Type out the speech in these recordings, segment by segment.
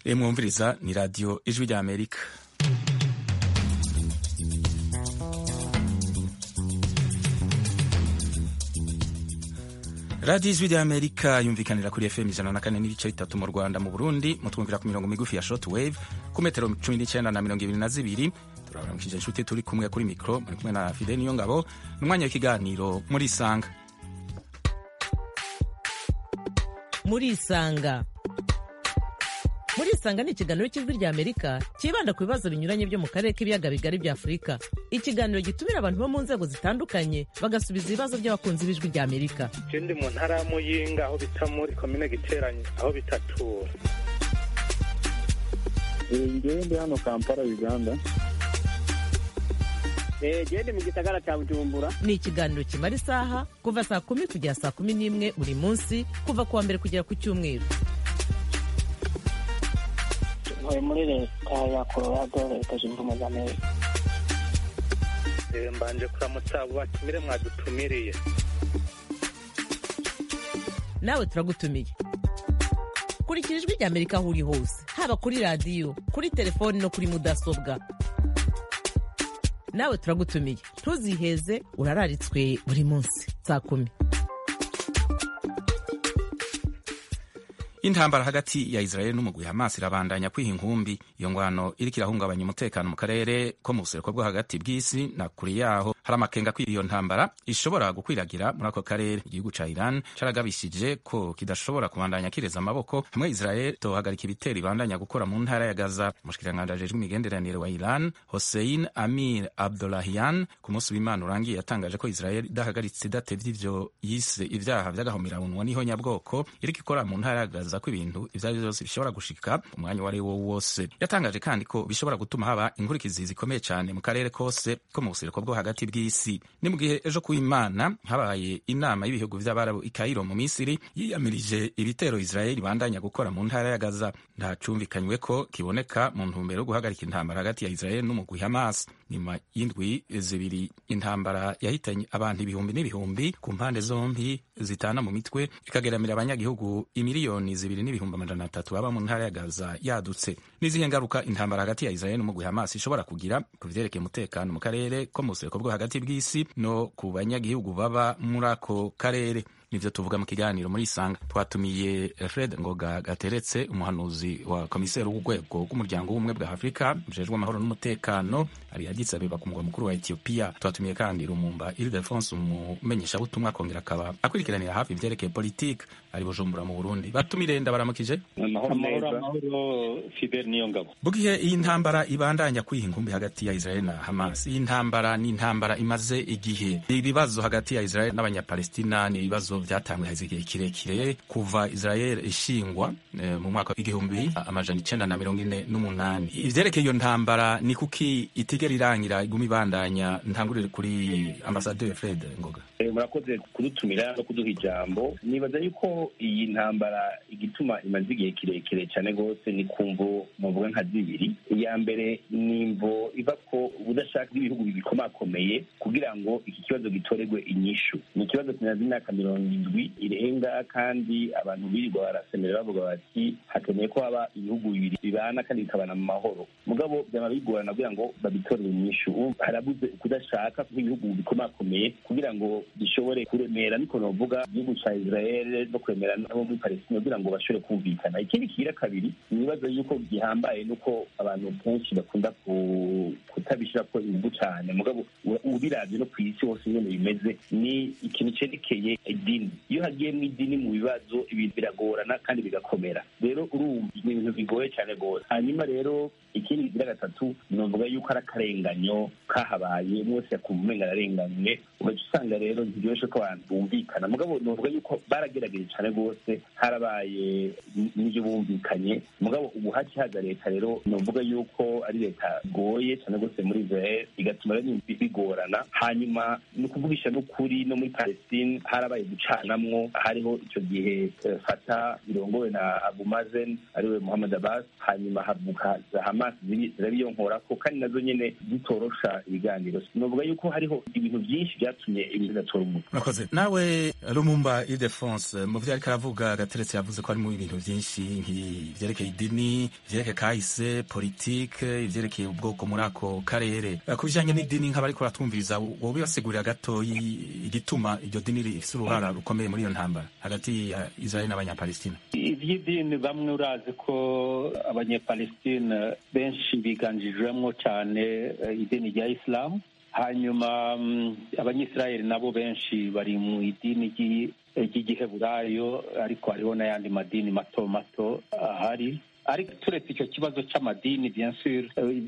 mwumviriza ni radiyo ijwi rya amerika radiyo ijwi rya amerika yumvikanira kuri fm ijana na kane n'ibice bitatu mu rwanda mu burundi mutwumvira ku mirongo migufi ya short wave ku metero cumi n'icyenda na mirongo ibiri na zibiri turabaramukije inshuti turi kumwe kuri mikoro muri kumwe na fide niyo ngabo n'umwanya w'ikiganiro muri isanga muri isanga muri isanga ni ikiganiro cy'ijwi rya amerika cyibanda ku bibazo binyuranye byo mu karere k'ibiyaga bigari bya afurika ikiganiro gitumira abantu bo mu nzego zitandukanye bagasubiza ibibazo by'abakunzi b'ijwi rya amerika je ndi mu ntara ya muyinga aho bita muri komine giteranye aho bitatura ngewe ndi hano kampala uganda gende mu gisagara cya bujumbura ni ikiganiro kimara isaha kuva saa kumi kugera saa kumi n'imwe buri munsi kuva ku wa mbere kugera ku cyumweru ntuye muri leta ya colorado leta zunze ubumwe za amerika Eh, mbanje kuramutsa abo batumire mwadutumiriye nawe turagutumiye kurikira ijwi rya amerika aho uri hose haba kuri radiyo kuri telefoni no kuri mudasobwa nawe turagutumiye ntuziheze urararitswe buri munsi saa kumi intambara hagati ya israel n'umugwi hamas irabandanya kwiha inkumbi iyo ngwano iriko irahungabanya umutekano mu karere ko mu buseruko bwo hagati bw'isi na kure yaho hari amakenga ko iyo ntambara ishobora gukwiragira muri ako karere igihugu ca iran caragabishije ko kidashobora kubandanya kireza amaboko hamwe israel tohagarika ibitero ibandanya gukora mu ntara ya gaza umushikiranganji ajejwe imigenderanire wa iran hossein amir abdolahian ku munsi w'imana urangiye yatangaje ko israel idahagaritse idatevye ivyo yise ivyaha vy'agahomerabunwa n'ihonyabwoko iriko ikora mu ntara ya gaza ko ibintu ivyo ari vyo vyose bishobora gushika umwanya uwo ari wo wose yatangaje kandi ko bishobora gutuma haba inkurikizi zikomeye cyane mu karere kose ko mu buseruko bwo hagati bw'isi ni mu gihe ejo kuw'imana habaye inama y'ibihugu vy'abarabu i kairo mu misiri yiyamirije ibitero israeli ibandanya gukora mu ntara ya gaza ntacumvikanywe ko kiboneka mu ntumbero yo guhagarika intambara hagati ya israeli n'umugwi hamas nyuma y'indwi zibiri intambara yahitanye abantu ibihumbi n'ibihumbi ku mpande zombi zitana mu mitwe ikageramira abanyagihugu imiliyoni zibiri n'ibihumbi amajana atatu baba mu ntara ya gaza yadutse n'izihe ngaruka intambara hagati ya israeli n'umugwi hamas ishobora kugira ku vyerekeye umutekano mu karere ko mu buseruko bwo hagati bw'isi no ku banyagihugu baba muri ako karere nivyo tuvuga mu kiganiro muri isanga twatumiye fred ngoga gateretse umuhanuzi wa komiseri w'urwego rw'umuryango w'ubumwe bwa afurika ujejwe amahoro n'umutekano ari addis abeba ku mugwa mukuru wa etiyopiya twatumiye kandi rumumba ildefonse umumenyeshabutumwa akongera akaba akurikiranira hafi ivyerekeye politike ari bujumbura mu burundi batumire ndabaramukije amahoro amahoro fidel niyo ngabo bugihe iyi ntambara ibandanya kwiha inkumbi hagati ya israel na hamas iyi ntambara ni intambara imaze igihe ibibazo hagati ya israel n'abanyapalestina ni ibibazo vyatanguye haze igihe kirekire kuva israel ishingwa eh, mu mwaka w'igihumbi amajana icenda na mirongo ine n'umunani ivyerekeye iyo ntambara ni kuki itigera irangira iguma ibandanya ntangurire kuri ambasaderi fred ngoga Eh, murakoze kudutumira no kuduha ijambo nibaza yuko iyi ntambara igituma imaze igihe kirekire cyane rwose ni kumvo muvuga nka zibiri iya mbere ni imvo iva ko ubudashaka bw'ibihugu bibikomakomeye kugira ngo iki kibazo gitorerwe inyishu ni ikibazo kimaze imyaka mirongo indwi irenga kandi abantu birirwa barasemera bavuga bati hakeneye ko haba ibihugu bibiri bibana kandi bikabana mu mahoro mugabo byaba bigorana kugira ngo babitorere inyishu Ubu harabuze kudashaka kw'ibihugu bikomakomeye kugira ngo bishobore kuremera niko novuga igihugu ca israel no kuremera nabo muri palestina kugira ngo bashobore kumvikana ikindi kigira kabiri ni ibibazo yuko gihambaye nuko abantu kenshi bakunda ku- kutabishirako inguvu cane mugabo u- ubiravye no kw'isi hose nyene bimeze ni ikintu cerekeye idini iyo hagiyemwo idini mu bibazo ibintu biragorana kandi bigakomera rero urumva ni ibintu bigoye cane rwose hanyuma rero ikindi kigira gatatu novuga yuko ari akarenganyo kahabaye umwe wese yakumva umenga ararenganywe ugaca usanga rero ntibyoroshye ko abantu bumvikana mugabo novuga yuko baragerageje cane rwose harabaye n- n'ivyo bumvikanye mugabo ubu hakihaza leta rero novuga yuko ari leta igoye cane rwose muri israel igatuma rero ibintu bigorana hanyuma ni ukuvugisha n'ukuri no muri palestine harabaye guca gucanamwo hariho icyo gihe fata birongowe na abu mazen ariwe muhammad abbas hanyuma havuka za hamas zirabiyonkorako kandi nazo nyene zitorosha ibiganiro novuga yuko hariho ibintu byinshi byatumye ibintu bidatora umuti murakoze nawe rumumba idefonse mu vyo ariko aravuga gateretse yavuze ko harimo ibintu byinshi nk'ivyerekeye idini ivyerekeye kahise politike ivyerekeye ubwoko muri ako karere ku bijanye n'idini nk'abariko baratwumviriza wowe basigurira gatoyi igituma iryo dini rifise uruhara rukomeye muri iyo ntambara hagati ya israeli n'abanyapalestina ivy'idini bamwe urazi ko abanyapalestina benshi biganjijwemwo cane idini rya isilamu hanyuma abanyisirayeli nabo benshi bari mu idini ry'igiheburayo ariko hariho n'ayandi madini mato mato ahari ariko turetse icyo kibazo cy'amadini bien sûr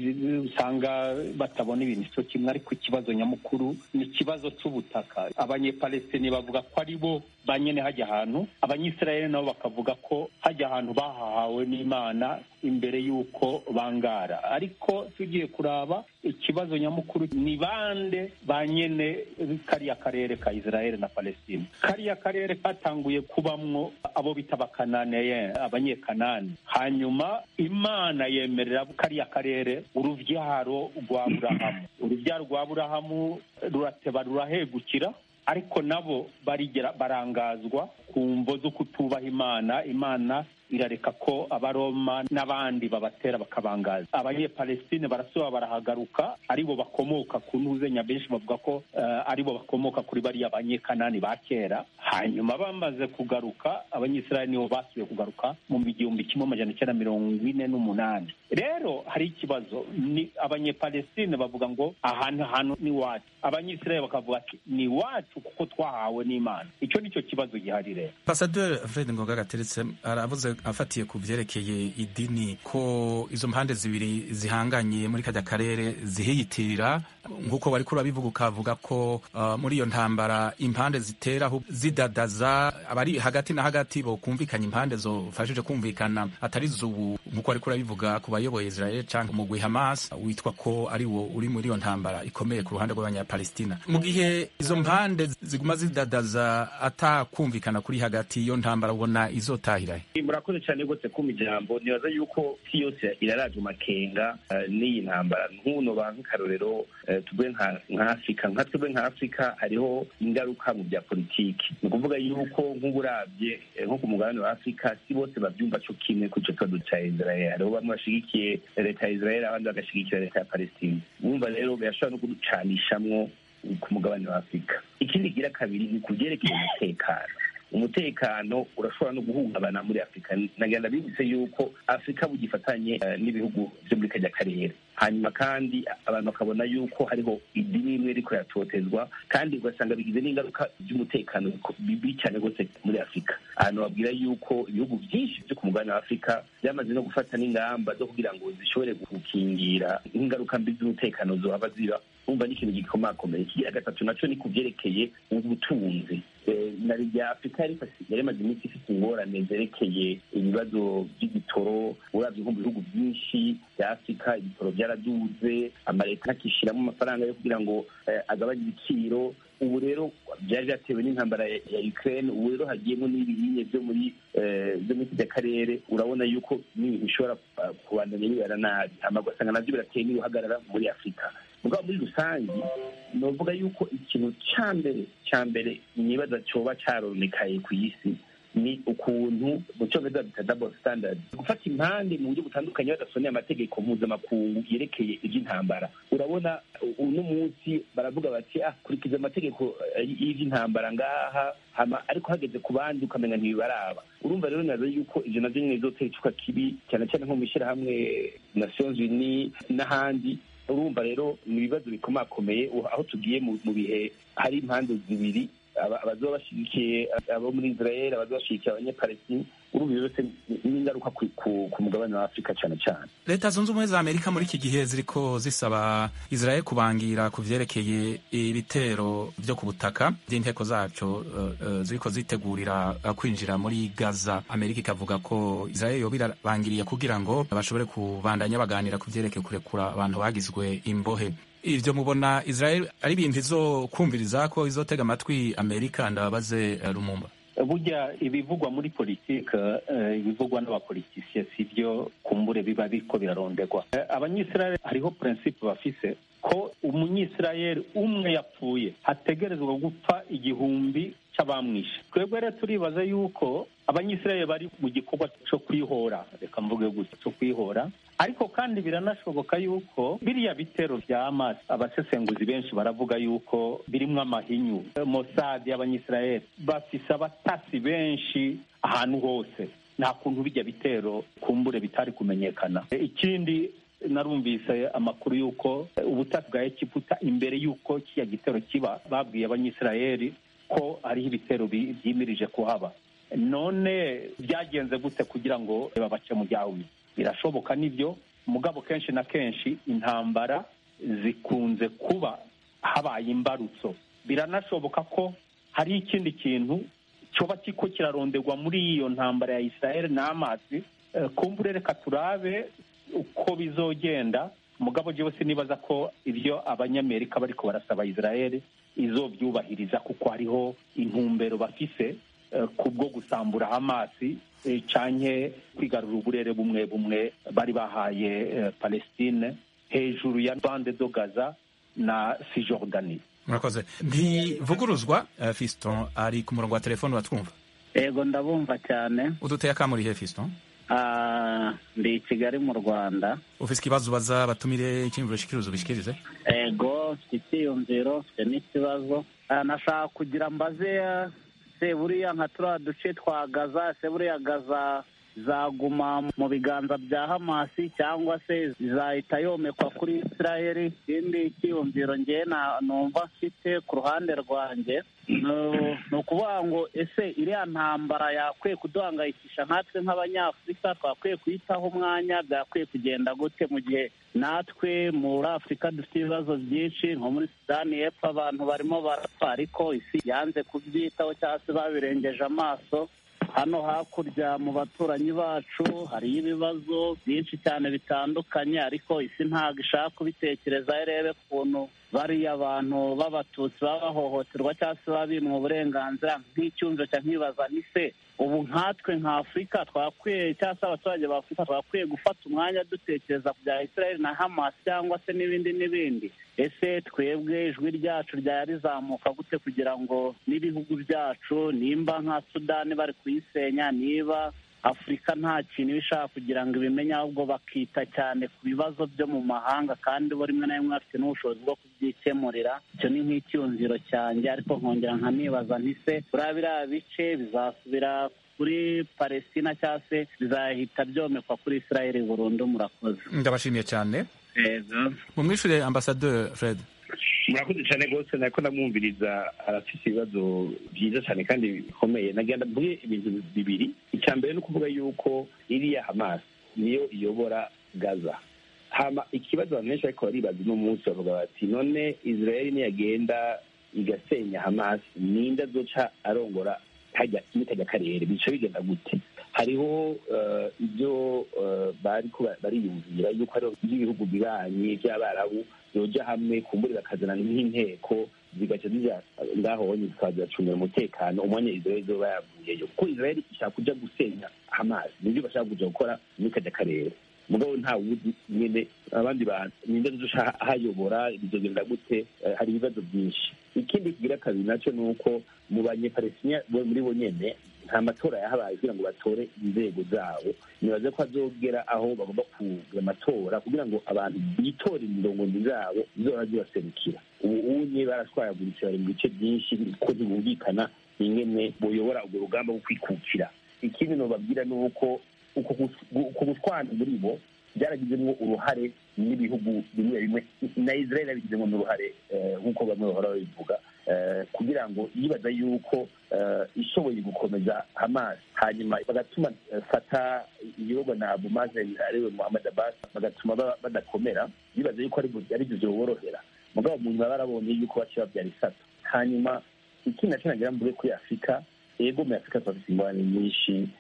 usanga batabona ibintu cyo kimwe ariko ikibazo nyamukuru ni ikibazo cy'ubutaka abanyepalestini bavuga ko ari bo banyene hajya ahantu abanyisirayeli nabo bakavuga ko hajya ahantu bahahawe n'imana imbere y'uko bangara ariko tugiye kuraba ikibazo nyamukuru ni bande ba nyene kariya karere ka israeli na palestine kariya karere katanguye kubamwo abo bita abakananeye abanyekanani hanyuma imana yemerera kariya karere uruvyaro rwa burahamu uruvyaro rwa burahamu rurateba rurahegukira ariko nabo barigera barangazwa ku mvo zo kutubaha imana imana irareka ko abaroma n'abandi babatera bakabangaza abanyepalestine barasubira barahagaruka aribo bakomoka ku ntuzenya benshi bavuga ko uh, aribo bakomoka kuri bariya banyekanani ba kera hanyuma bamaze kugaruka abanyisirayeli nibo basubiye kugaruka mu igihumbi kimwe amajana icyenda mirongo ine n'umunani rero hari ikibazo ni abanyepalestine bavuga ngo ahantu hantu ni wacu abanyisirayeli bakavuga ati ni wacu kuko twahawe n'imana icyo nicyo kibazo gihari rero ambasaderi fred ngoga gateretse aravuze afatiye ku byerekeye idini ko izo mpande zibiri zihanganye muri kajya karere zihiyitirira nk'uko bari kuri babivuga ukavuga ko uh, muri iyo ntambara impande zitera zidadaza abari hagati na hagati bo kumvikanya impande zofashije kumvikana atari zubu nk'uko bari kuri babivuga ku bayoboye Israel cyangwa umugwi Hamas witwa ko ari wo uri muri iyo ntambara ikomeye ku ruhande rw'abanyapalestina mu gihe izo mpande ziguma zidadaza atakumvikana kuri hagati iyo ntambara ubona izotahira murakoze cyane rwose kuma ijambo nibaza yuko isi yose iraraje makenga n'iyi ntambara nk'uno ba nk'akarorero tube nka afurika nka twebwe nka afurika hariho ingaruka mu bya politiki ni ukuvuga yuko nk'uburabye nko ku mugabane wa afurika si bose babyumva cyo kimwe ku icyo kibazo cya israel hariho bamwe bashigikiye leta ya israel abandi bagashyigikira leta ya palestine wumva rero birashobora no kuducanishamwo ku mugabane wa afurika ikindi gira kabiri ni ku byerekeye umutekano umutekano urashobora no guhungabana muri afurika nagenda bibutse yuko afurika bugifatanye n'ibihugu byo muri kajya karere hanyuma kandi abantu bakabona yuko hariho idini imwe riko yatotezwa kandi ugasanga bigize n'ingaruka by'umutekano bibi cyane rwose muri afurika ahantu babwira yuko ibihugu byinshi byo ku mugabane wa afurika byamaze no gufata n'ingamba zo kugira ngo zishobore gukingira ingaruka mbi z'umutekano zohava ziba umva ni ikintu gikomakomeye ikigira gatatu naco ni ku byerekeye ubutunzi na rya afurika yari imaze iminsi ifite ingorane zerekeye ibibazo by'igitoro uravye nko mu bihugu byinshi bya afurika ibitoro byaraduze amaleta akishyiramo amafaranga yo kugira ngo agabanye ibiciro ubu rero byari byatewe n'intambara ya ukraine ubu rero hagiyemo n'ibinyinya byo muri byo muri kijya karere urabona yuko n'ibintu bishobora kubandanya bibera nabi hama ugasanga navyo birateye n'uruhagarara muri afurika mugabo muri rusange novuga yuko ikintu ca mbere ca mbere nibaza coba caronekaye ku isi ni ukuntu mu cyongereza bita double standard gufata impande mu buryo butandukanye badasoneye amategeko mpuzamakungu yerekeye iby'intambara urabona uno munsi baravuga bati ah kurikiza amategeko y'iby'intambara ngaha hama ariko hageze ku bandi ukamenya ntibibaraba urumva rero nazo yuko ivyo navyo nyene bizotera icuka kibi cyane cyane nko mu ishyirahamwe nations unies n'ahandi urumva rero ni ibibazo bikomakomeye aho tugiye mu bihe hari impande zibiri abazoba bashigikiye abo muri israel abazoba bashigikiye abanyapalestine urumva byose n'ingaruka ku mugabane wa afurika cyane cyane leta zunze ubumwe za amerika muri iki gihe ziriko zisaba israel kubangira ku vyerekeye ibitero vyo ku butaka vy'inteko zaco uh, ziriko zitegurira uh, kwinjira muri gaza amerika ikavuga ko israel yoba irabangiriye kugira ngo bashobore kubandanya baganira ku vyerekeye kurekura abantu bagizwe imbohe ivyo mubona israel ari ibintu izokumviriza ko izotega amatwi amerika ndababaze eh, lumumba burya ibivugwa muri politike eh, ibivugwa n'abapolitisiye si byo kumbure biba biriko birarondegwa Eh, abanyisirayeli hariho prinsipe bafise ko umunyisirayeli umwe yapfuye hategerezwa gupfa igihumbi c'abamwishe twebwe rero turibaza yuko abanyisirayeli bari mu gikorwa co kwihora reka mvuge gutya co kwihora ariko kandi biranashoboka yuko biriya bitero vya Hamas abasesenguzi benshi baravuga yuko birimwo amahinyu Mossad y'abanyisirayeli bafise abatasi benshi ahantu hose nta kuntu bijya bitero kumbure bitari kumenyekana ikindi narumvise amakuru y'uko ubutasi bwa egiputa imbere y'uko kiriya gitero kiba babwiye abanyisirayeli ko hariho ibitero bi- vyimirije kuhaba none byagenze gute kugira ngo babace mu ryahumye birashoboka nibyo mugabo kenshi na kenshi intambara zikunze kuba habaye imbarutso biranashoboka ko hari ikindi kintu cyoba kiko kiraronderwa muri iyo ntambara ya israel n'amazi Eh, kumbure reka turabe uko bizogenda mugabo jewe sinibaza ko ibyo abanyamerika bariko barasaba israel izobyubahiriza kuko hariho intumbero bafise eh, kubwo gusambura hamasi eh, canke kwigarura uburere bumwe bumwe bari bahaye eh, palestine hejuru ya bande do gaza na sijordani murakoze ntivuguruzwa eh, fiston ari ku murongo wa telefone batwumva yego ndabumva cyane uduteye akamurihe fiston Ah, ndi i kigali mu rwanda ufise ikibazo ubaza batumire icyiyumviro shikiriza ubishikirize yego mfite icyiyumviro mfite n'ikibazo Ah, nashaka kugira mbaze ah, se buriya nka turiya duce twa gaza se buriya gaza zaguma mu biganza bya hamasi cyangwa se zahita yomekwa kuri israeli ikindi cyiyumviro ngewe na- numva mfite ku ruhande rwanjye ni- ni ukuvuga ngo ese iriya ntambara yakwiye kuduhangayikisha nkatwe nk'abanyafurika twakwiye kuyitaho umwanya byakwiye kugenda gute mu gihe natwe muri afurika dufite ibibazo byinshi nko muri sudani y'epfo abantu barimo barapfa ariko isi yanze kubyitaho cyangwa se babirengeje amaso hano hakurya mu baturanyi bacu hariyo ibibazo byinshi cyane bitandukanye ariko isi ntabwo ishaka kubitekereza irebe ukuntu bariya abantu b'abatutsi baba bahohoterwa cyangwa se baba bimwa uburenganzira nk'icyumviro cya nkibaza ni se ubu nkatwe nka afurika twakwiye cyangwa se abaturage ba afurika twakwiye gufata umwanya dutekereza ku bya israel na hamas cyangwa se n'ibindi n'ibindi ese twebwe ijwi ryacu ryaba rizamuka gute kugira ngo n'ibihugu byacu nimba nka sudani bari kuyisenya niba afurika nta kintu iba ishaka kugira ngo ibimenye ahubwo bakita cyane ku bibazo byo mu mahanga kandi bo rimwe na rimwe bafite n'ubushobozi bwo kubyikemurira icyo ni nk'icyumviro cyanjye ariko nkongera nkanibaza ntise buriya biriya bice bizasubira kuri palestina cyangwa se bizahita byomekwa kuri israel burundu murakoze ndabashimiye cyane yego mumwishure ambasadeur fred murakoze cyane rwose nako ndamwumviriza arafite ibibazo byiza cyane kandi bikomeye nagenda mvuge ibintu bibiri icya mbere ni ukuvuga yuko iriya hamas niyo iyobora gaza hama ikibazo abantu benshi ariko baribaza uno munsi bavuga bati none israel niyagenda igasenya hamas ninde azoca arongora hajya muri kajya karere bica bigenda gute hariho eh, ibyo eh, bariko ba- bariyumvira yuko hariho by'ibihugu bibanyi by'abarabu yoja hamwe kumbura bakazana nk'inteko zigaca zija ngaho honye zikaba ziracungira umutekano umwanya israel izoba yavuyeyo kuko israel ishaka kuja gusenya hamas nibyo bashaka kuja gukora muri kajya karere mugabo nta wuzi nyene abandi bantu ninde duca hayobora bizogenda gute Eh, hari ibibazo byinshi ikindi kigira kabiri nacyo ni uko mu banyepalestina bo muri bo nyene nta matora yahabaye kugira ngo batore inzego zabo nibaze ko azogera aho bagomba kugira amatora kugira ngo abantu bitore indongozi zabo zizora zibaserukira ubu unye barashwayaguritse bari mu bice byinshi ko ntibumvikana ingene boyobora urwo rugamba rwo kwikukira ikindi nobabwira ni uko uko gus- uko gushwana muri bo byaragizemo uruhare n'ibihugu bimwe bimwe na israel yabigizemo n'uruhare eh, nk'uko bamwe bahora babivuga eh, kugira ngo yibaza yuko eh, ishoboye gukomeza hamas hanyuma bagatuma eh, fata igihugu na abu mazen ariwe muhammad abbas bagatuma ba- badakomera bibaza yuko ari bu- ari byo byoborohera mugabo mu nyuma barabonye yuko baciye babyara isato hanyuma ikindi nacyo nagira mvuge kuri afurika yego muri afurika turafite ingorane nyinshi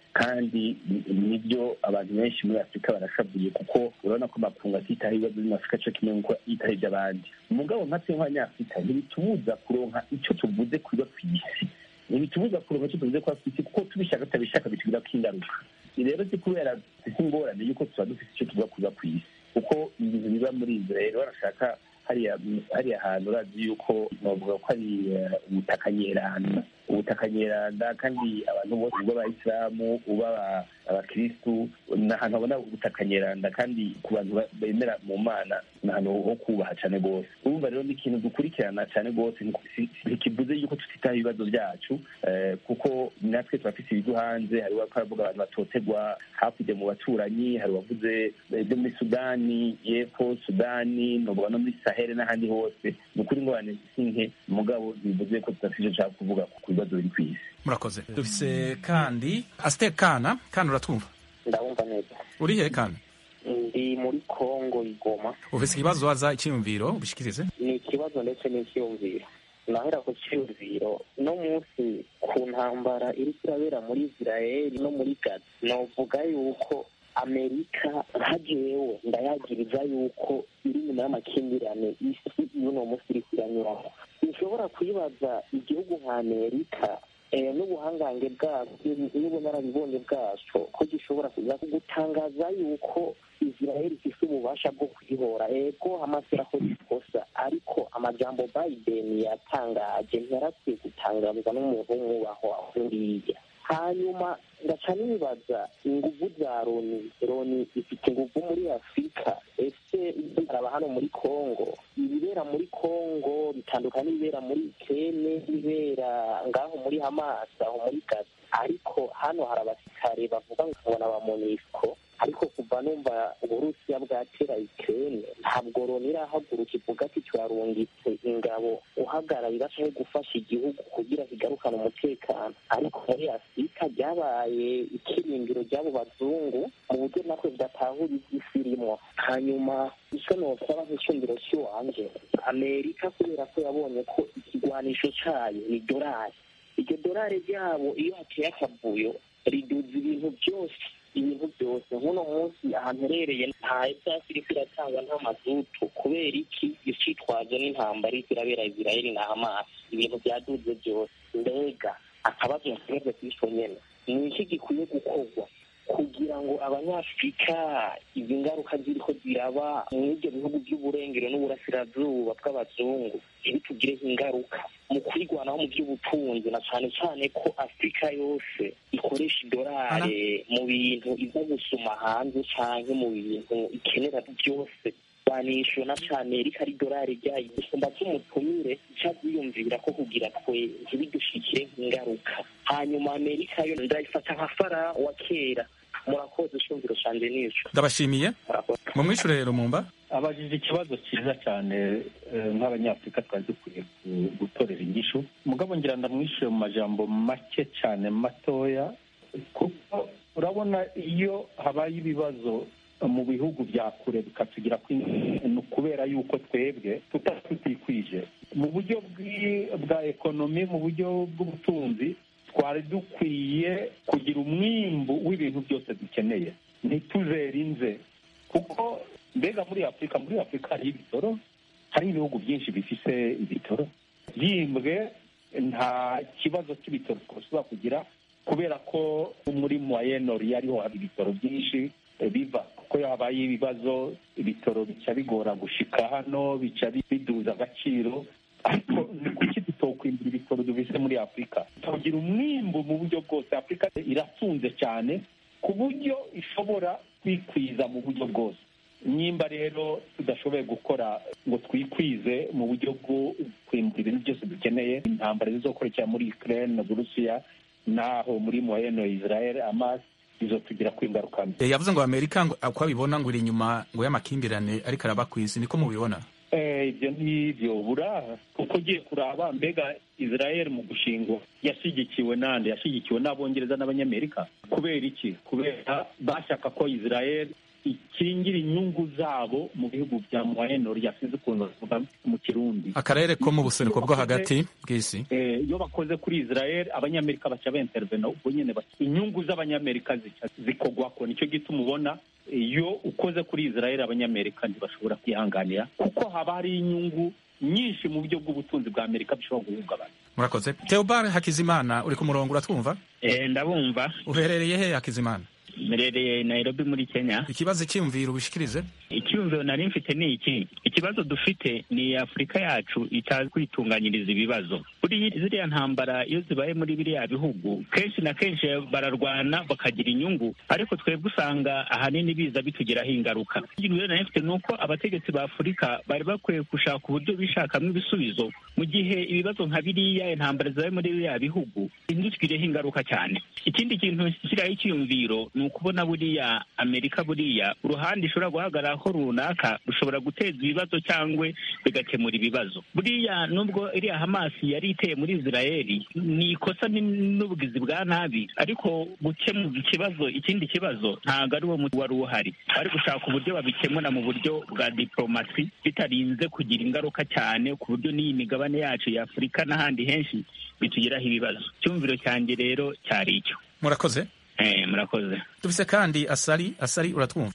kandi nibyo abantu benshi muri afurika barashavuye kuko urabona ko amakungu atitaho ibibazo byo afurika cyo kimwe nk'uko yitaho iby'abandi umugabo nka twe nk'abanyafurika ntibitubuza kuronka icyo tuvuze kuba ku isi ntibitubuza kuronka icyo tuvuze kuba ku isi kuko tubishaka tutabishaka bitugirako ingaruka rero si kubera dufite ingorane y'uko tuba dufite icyo tuvuga kuba ku isi kuko ibintu biba muri israel barashaka hariya hariya hantu urazi yuko bavuga ko ari ubutaka nyeranda ubutaka nyeranda kandi abantu bose uba abayisilamu uba abakirisitu ni ahantu babona ubutaka nyeranda kandi ku bantu bemera mu mana ni ahantu ho kubaha cyane rwose urumva rero ni ikintu dukurikirana cyane rwose ntikivuze yuko tutitaho ibibazo byacu kuko natwe turafite ibigo hanze hari uwaravuga abantu batotegwa hakurya mu baturanyi hari uwavuze ibyo muri sudani y'epfo sudani novuga no muri sahere n'ahandi hose ni ukuri ngorane si nke mugabo bivuze ko tudafite icyo nshaka kuvuga ku bibazo biri ku isi murakoze dufise kandi asite kana kana uratwumva ndabumva neza uri he kana ndi muri kongo igoma ufise ikibazo waza icyiyumviro ubishikirize ni ikibazo ndetse n'icyiyumviro nahera ku cyiyumviro no munsi ku ntambara iri irabera muri israel no muri gaza novuga yuko amerika nka jewe ndayagiriza yuko iri nyuma y'amakimbirane isi y'uno munsi iri iranyuramo nshobora kwibaza igihugu nka amerika n'ubuhangange bwabyo n'ubunararibonye bwacu ko gishobora kuza gutangaza yuko israel ifite ububasha bwo kwihora ego hamasi irakoze ikosa ariko amajambo biden yatangaje ntiyarakwiye gutangazwa n'umuntu w'umwubahwa nkuriya hanyuma ngaca nibaza inguvu za loni loni ifite inguvu muri afurika ese ibyo baraba hano muri congo ibibera muri congo bitandukanye n'ibibera muri ukene ibibera ngaho muri hamas aho muri gaza ariko hano hari abasirikare bavuga ngo ni aba monisco ariko kuva numva uburusiya bwatera ukene ntabwo loni irahaguruka ivuga ati turarungitse ingabo uhagararira cyangwa gufasha igihugu kugira kigarukane umutekano ariko muri afurika ryabaye ikirindiro ry'abo bazungu mu buryo natwe bidatahura iby'isi irimo hanyuma icyo nosaba nk'icyumviro cy'iwanje amerika kubera ko yabonye ko ikigwanisho cyayo ni dorari iryo dorari ryabo iyo hateye akavuyo riduza ibintu byose ibintu byose nk'uno munsi ahantu herereye nta esansi iriko iratanga nta mazutu kubera iki icitwaje n'intambara iriko irabera isirayeli na hamasi ibintu byaduze byose mbega akabazo nsigaje kw'ico nyene ni iki gikwiye gukorwa kugira ngo abanyafurika izi ngaruka ziriko ziraba muri ibyo bihugu by'uburengero n'uburasirazuba bw'abazungu ntibitugireho ingaruka mu kwirwanaho mu by'ubutunzi na cyane cyane ko afurika yose ikoresha idolari mu bintu iza gusuma hanze cyangwa mu bintu ikenera byose banishyura na cyane rika ari idolari ryayo gusumba cy'umutumire cyaziyumvira ko kugira twe ntibidushikire nk'ingaruka hanyuma amerika yo ndayifata nka fara wa kera murakoze ishumviro canje nico ndabashimiye mu mwishure rero mumba abajije ikibazo cyiza cyane nk'abanyafurika twari dukwiye gutorera inyishu mugabo ngira ndamwishyure mu majambo make cyane matoya kuko urabona iyo habaye ibibazo mu bihugu bya kure bikatugira ni ukubera yuko twebwe tutaba tutikwije mu buryo bwa ekonomi mu buryo bw'ubutunzi twari dukwiye kugira umwimbu w'ibintu byose dukeneye ntituzere inze kuko mbega muri afurika muri afurika hari ibitoro hari ibihugu byinshi bifise ibitoro byimbwe nta kibazo cy'ibitoro twashobora kugira kubera ko muri moyenori ariho hari ibitoro byinshi biva kuko habaye ibibazo ibitoro bica bigora gushika hano bica biduza agaciro ariko ni kuki tutokwimbura ibitoro dufise muri afurika tugira umwimbu mu buryo bwose afurika iratunze cyane ku buryo ishobora kwikwiza mu buryo bwose nimba rero tudashoboye gukora ngo twikwize mu buryo bwo kwimbura ibintu byose dukeneye intambara zizokurikira muri ukraine na burusiya n'aho muri moyeno israel amas izotugira ku ingaruka mbi yavuze ngo amerika uko abibona ngo iri inyuma ngo y'amakimbirane ariko araba ku isi niko mubibona ibyo ngibyo buraha kuko ugiye kuraba mbega israel mu gushingwa yashyigikiwe nande yashyigikiwe n'abongereza n'abanyamerika kubera iki kubera bashaka ko israel ikingira inyungu zabo mu bihugu bya moyenori yasinze ukuntu bavuga mu kirundi akarere ko mu buseruko bwo hagati bw'isi Eh, iyo bakoze kuri israel abanyamerika baca bentervena ubwo nyene baca- inyungu z'abanyamerika zica zikogwako nicyo gituma ubona iyo ukoze kuri israel abanyamerika ntibashobora kwihanganira kuko haba hari inyungu nyinshi mu buryo bw'ubutunzi bwa amerika bishobora guhungabana murakoze theobald hakizimana uri ku murongo uratwumva Eh, ndabumva uherereye he hakizimana mberereye nairobi muri kenya ikibazo cyiyumviro ubishikirize icyumviro nari mfite ni iki ikibazo dufite ni afurika yacu itazi kwitunganyiriza ibibazo buriya ziriya ntambara iyo zibaye muri biriya bihugu kenshi na kenshi bararwana bakagira inyungu ariko twebwe usanga ahanini biza bitugiraho ingaruka ikintu rero nari mfite ni uko abategetsi ba afurika bari bakwiye gushaka uburyo bishakamo ibisubizo mu gihe ibibazo nka biriya intambara zibaye muri biriya bihugu ntizitugireho ingaruka cyane ikindi kintu kiriho icyiyumviro ni ukubona buriya amerika buriya uruhande ishobora guhagararaho runaka rushobora guteza ibibazo cyangwa bigakemura ibibazo buriya nubwo iriya hamasi yari iteye muri israeli ni ikosa ni- n'ubugizi bwa nabi ariko gukemura ikibazo ikindi kibazo ntabwo ari wo muti wari uhari bari gushaka uburyo babikemura mu buryo bwa diplomasi bitarinze kugira ingaruka cyane ku buryo n'iyi migabane yacu ya afurika n'ahandi henshi bitugiraho ibibazo icyumviro cyanjye rero cyari icyo murakoze Eh, murakoze dufise kandi asari asari uratwumva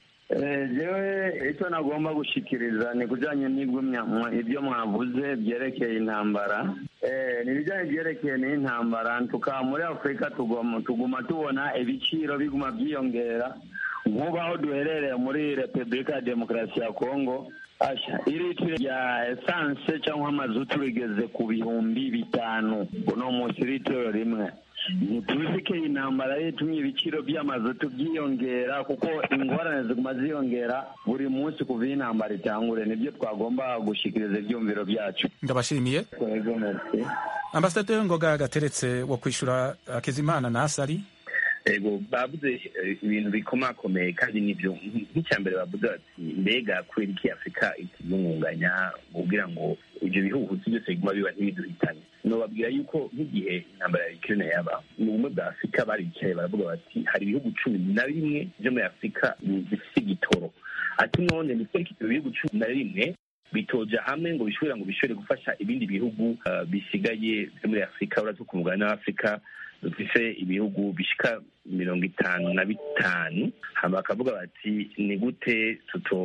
jewe icyo nagomba gushikiriza ni kujyanye n'ibyo mwa- ibyo mwavuze byerekeye intambara Eh, ni ibijyanye byerekeye n'intambara tuka muri afurika tugoma tuguma tubona ibiciro biguma byiyongera nk'ubu aho duherereye muri repubulika ya demokarasi ya kongo asha iritiro rya esanse cyangwa amazutu rigeze ku bihumbi bitanu uno munsi iritiro rimwe ntituzi ko iyi ntambara yatumye ibiciro by'amazutu byiyongera kuko ingorane ziguma ziyongera buri munsi kuva iyi ntambara itangure nibyo twagomba gushikiriza ibyumviro byacu ndabashimiye Yego, merci. ambasaderi ngoga gateretse wo kwishura hakizimana na asari ego bavuze eh, ibintu bikomakomeye kandi nibyo nk'icya mbere bavuze bati mbega kubera iki afurika ikiyungunganya kugira ngo ibyo bihuhusi byose biguma biba ntibiduhitane nobabwira yuko nk'igihe intambara ya ukraine yaba mu bumwe bwa afurika baricaye baravuga bati hari ibihugu cumi na bimwe byo muri afurika bifite igitoro ati none ni kubera iki ibyo bihugu cumi na rimwe bitoja hamwe ngo bishobora ngo bishobore gufasha ibindi bihugu uh, bisigaye byo muri afurika uretse ku mugabane w'afurika dufise ibihugu bishika mirongo itanu na bitanu hama bakavuga bati ni gute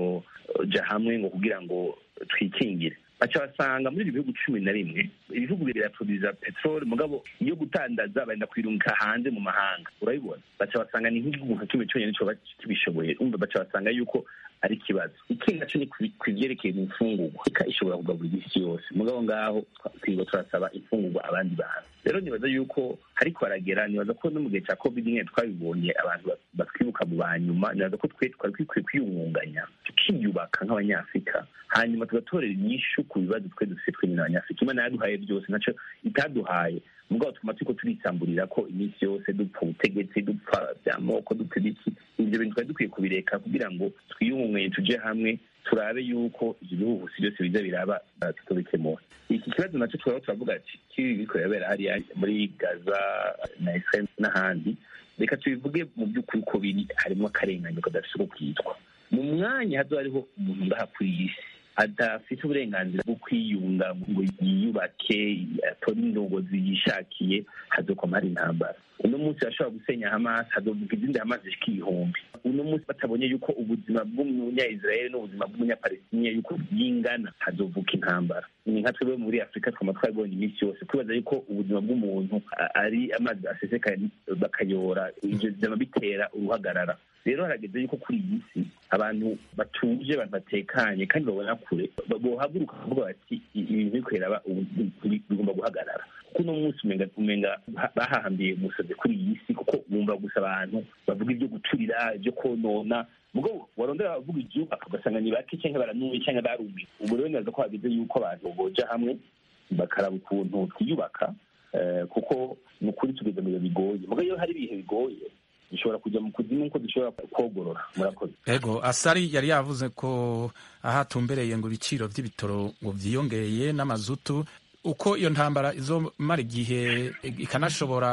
tutoja hamwe ngo kugira ngo twikingire baca basanga muri ibyo bihugu cumi na rimwe ibihugu biraproduza peteroli mugabo iyo gutandaza barenda kwirungika hanze mu mahanga urabibona baca basanga ni nk'igihugu nka kimwe cyonyine coba kibishoboye umva baca basanga yuko ari ikibazo ikindi naco ni ku- ku byerekeye imfungurwa ika ishobora kugaburira isi yose mugabo ngaho twirirwa turasaba imfungurwa abandi bantu rero nibaza yuko hariko baragera nibaza ko no mu gihe cya covid nyine twabibonye abantu ba- batwibuka mu banyuma nibaza ko twe twari dukwiye kwiyungunganya tukiyubaka nk'abanyafurika hanyuma tugatorera inyishu ku bibazo twe dufite twe nyine abanyafurika imana yaduhaye byose naco itaduhaye mugabo tuguma turiko turisamburira ko iminsi yose dupfa ubutegetsi dupfa by'amoko dupfa ibiki ibyo bintu twari dukwiye kubireka kugira ngo twiyungunganye tuje hamwe turabe yuko ibyo bihuhusi byose biza biraba uh, tutobikemura iki kibazo nacyo twaba turavuga ati kibi biriko birabera hariya muri gaza na israel n'ahandi reka tubivuge mu by'ukuri ko biri harimo akarenganyo kadafite uko kwitwa mu mwanya hazo hariho umuntu ngaha kuri iyi si adafite uburenganzira bwo kwiyunga ngo yiyubake atore indongozi yishakiye hazokoma hari intambara uno munsi bashobora gusenya hamas hazovuga izindi hamas zishika ibihumbi uno munsi batabonye yuko ubuzima bw'umunya-israeli n'ubuzima bw'umunyapalestiniya yuko bwingana hazovuka intambara ni nka twebwe muri afurika twama twabibonye iminsi yose kwibaza yuko ubuzima bw'umuntu a- ari amazi asesekaye bakayora ivyo vyama bitera uruhagarara rero harageze yuko kuri iyi si abantu batuje abantu batekanye kandi babona kure ba- bohaguruka bakavuga bati "I- ibintu biriko biraba ubu bi- bigomba guhagarara kuko uno munsi umenga umenga ha- bahahambiye umusazi kuri iyi si kuko bumva gusa abantu bavuga ibyo guturira ibyo konona mugabo warondera bavuga ibyubaka ugasanga ni bake cyangwa baranuye cyangwa barumiwe ubu rero neza ko hageze yuko abantu boja hamwe bakaraba ukuntu twiyubaka eh, kuko ni ukuri tugeze mu bihe bigoye mugabo iyo hari ibihe bigoye dushobora kujya mu kuzimu nkuko dushobora kogorora murakoze ego asari yari yavuze ko aho atumbereye ngo ibiciro by'ibitoro ngo byiyongeye n'amazutu uko iyo ntambara izomara igihe ikanashobora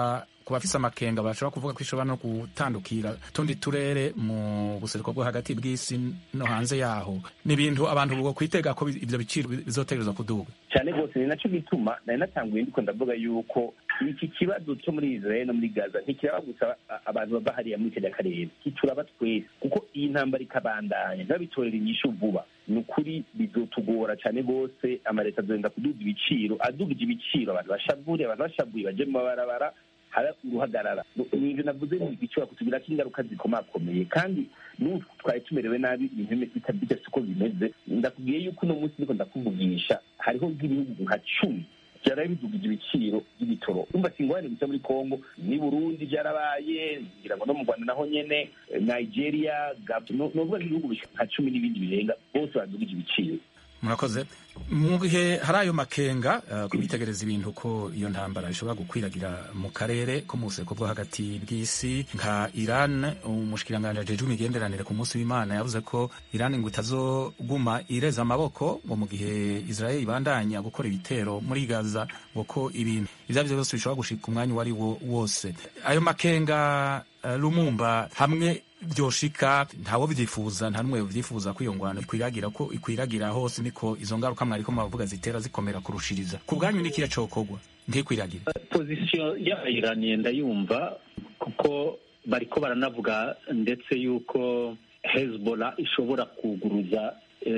ku bafise amakenga bashobora kuvuga ko ishobora no gutandukira tundi turere mu buseruko bwo hagati bw'isi no hanze yaho ni ibintu abantu bwo kwitega ko ivyo biciro bizotegerezwa kuduga cyane rwose ni nacyo gituma nari natanguye ndiko ndavuga yuko iki kibazo cyo muri israel no muri gaza ntikiraba gusa abantu bava hariya muri kariya karere kituraba twese kuko iyi ntambara ikabandanya ntibabitorera inyishu vuba ni ukuri bizotugora cyane rwose amaleta azogenda kuduza ibiciro adugije ibiciro abantu bashavuriye abantu bashavuye baje mu mabarabara haba uruhagarara ni ibyo navuze ni bishobora kutugirako ingaruka zikomakomeye kandi n'ubu twari tumerewe nabi ibintu bidafite uko bimeze ndakubwiye yuko uno munsi ndiko ndakuvugisha hariho nk'ibihugu nka cumi byaraye bidugije ibiciro by'ibitoro umva si ingorane gusa muri congo ni burundi byarabaye ngira ngo no mu rwanda naho nyene nigeria novuga nk'ibihugu nka cumi n'ibindi birenga bose badugije ibiciro murakoze mu gihe hari ayo makenga uh, kubitegereza ibintu ko iyo ntambara ishobora gukwiragira mu karere ko mu buseko bwo hagati bw'isi nka iran umushikiranganji ajejwe imigenderanire ku munsi w'imana yavuze ko iran ngo itazoguma ireza amaboko ngo mu gihe israel ibandanya gukora ibitero muri gaza ngo ko ibintu ivyo arivyo byose bishobora gushika umwanya uwo ari wo wose ayo makenga uh, lumumba hamwe byoshika ntawo byifuza nta numwe byifuza ko iyo ngwano ikwiragira ko ikwiragira hose niko izo ngaruka mwariko mubavuga zitera zikomera kurushiriza ku bwanyu nikiya cokorwa ntikwiragire pozisiyo y'abayiraniye ndayumva kuko bariko baranavuga ndetse yuko hezbollah ishobora kuguruza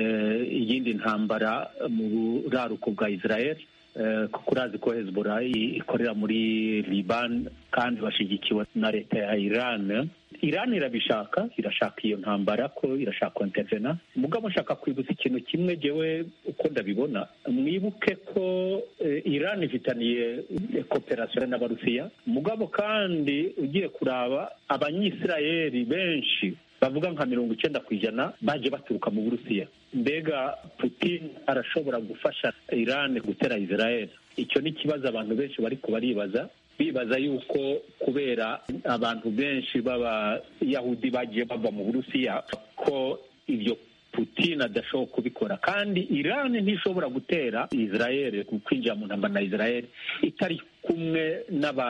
iyindi ntambara mu buraruko bwa israel kuko urazi ko hezbollah ikorera muri liban kandi bashyigikiwe na leta ya iran iran irabishaka irashaka iyo ntambara ko irashaka intervena mugabo nshaka kwibutsa ikintu kimwe jewe uko ndabibona mwibuke ko iran ifitaniye kooperasiyo n'abarusiya mugabo kandi ugiye kuraba abanyisirayeli benshi bavuga nka mirongo icyenda ku ijana baje baturuka mu burusiya mbega putin arashobora gufasha iran gutera israel icyo ni ikibazo abantu benshi bari kubaribaza bibaza yuko kubera abantu benshi b'abayahudi bagiye bava mu burusiya ko ibyo putin adashobora kubikora kandi iran ntishobora gutera israel kwinjira mu ntambara na israel itari kumwe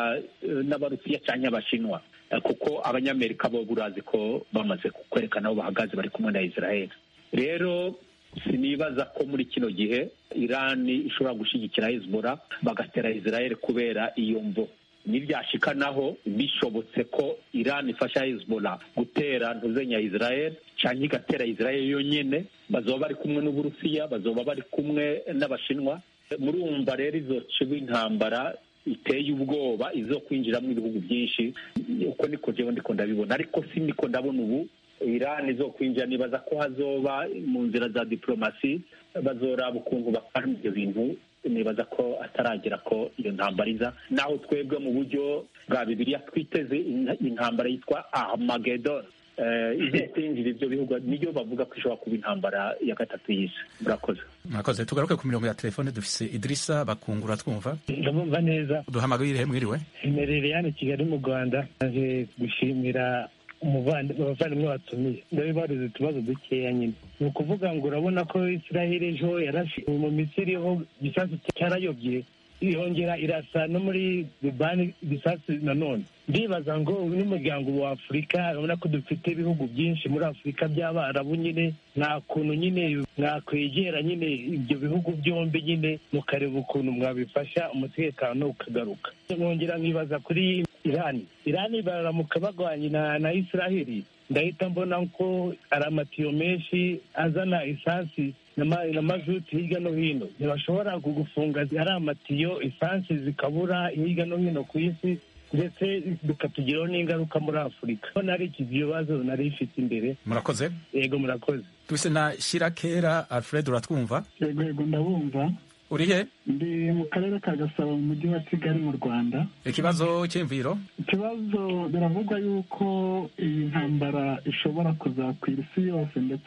n'abarusiya cyangwa abashinwa kuko abanyamerika bo burazi ko bamaze kwerekana aho bahagaze bari kumwe na israel rero sinibaza ko muri kino gihe irani ishobora gushyigikira hezbollah bagatera israel kubera iyo mvo nibyashika naho bishobotse ko irani ifasha hezbollah gutera ntuzenya israel cyangwa igatera israel yonyine bazoba bari kumwe n'uburusiya bazoba bari kumwe n'abashinwa murumva rero izo ciba intambara iteye ubwoba izo kwinjiramo ibihugu byinshi uko niko jewe ndiko ndabibona ariko si niko ndabona ubu irani zo kwinjira nibaza ko hazoba mu nzira za diplomasi bazoraba ukuntu bakora ibyo bintu nibaza ko ataragera ko iyo ntambara iza naho twebwe mu buryo bwa bibiliya twiteze intambara yitwa armagedon izo kwinjira ibyo bihugu niyo bavuga ko ishobora kuba intambara ya gatatu y'isi murakoze murakoze tugaruke ku mirongo ya telefone dufise idirisa bakungura twumva ndamumva neza duhamagare mwiriwe imerere hano kigali mu rwanda naje gushimira abavandimwe batumiye ndabibariza utubazo dukeya nyine ni ukuvuga ngo urabona ko israel ejo yarashe mu misiri ho igisasu cyarayobye yongera irasa no muri libani igisasu nanone ndibaza ngo n'umuryango wa afurika urabona ko dufite ibihugu byinshi muri afurika by'abarabu nyine nta kuntu nyine mwakwegera nyine ibyo bihugu byombi nyine mukareba ukuntu mwabifasha umutekano ukagaruka nkongera nkibaza kuri irani irani baramuka bagwanye na na israheli ndahita mbona ko ari amatiyo menshi azana esansi na mazuti hirya no hino ntibashobora kugufunga ari amatiyo esansi zikabura hirya no hino ku isi ndetse bikatugiraho n'ingaruka muri afurika ko nari iki bibazo nari ifite imbere murakoze yego murakoze duse na shirakera alfred uratwumva yego yego ndabumva uri he ndi mu karere ka gasabo mu mujyi wa kigali mu rwanda ikibazo cy'imviro ikibazo biravugwa yuko iyi ntambara ishobora kuzakwira isi yose ndetse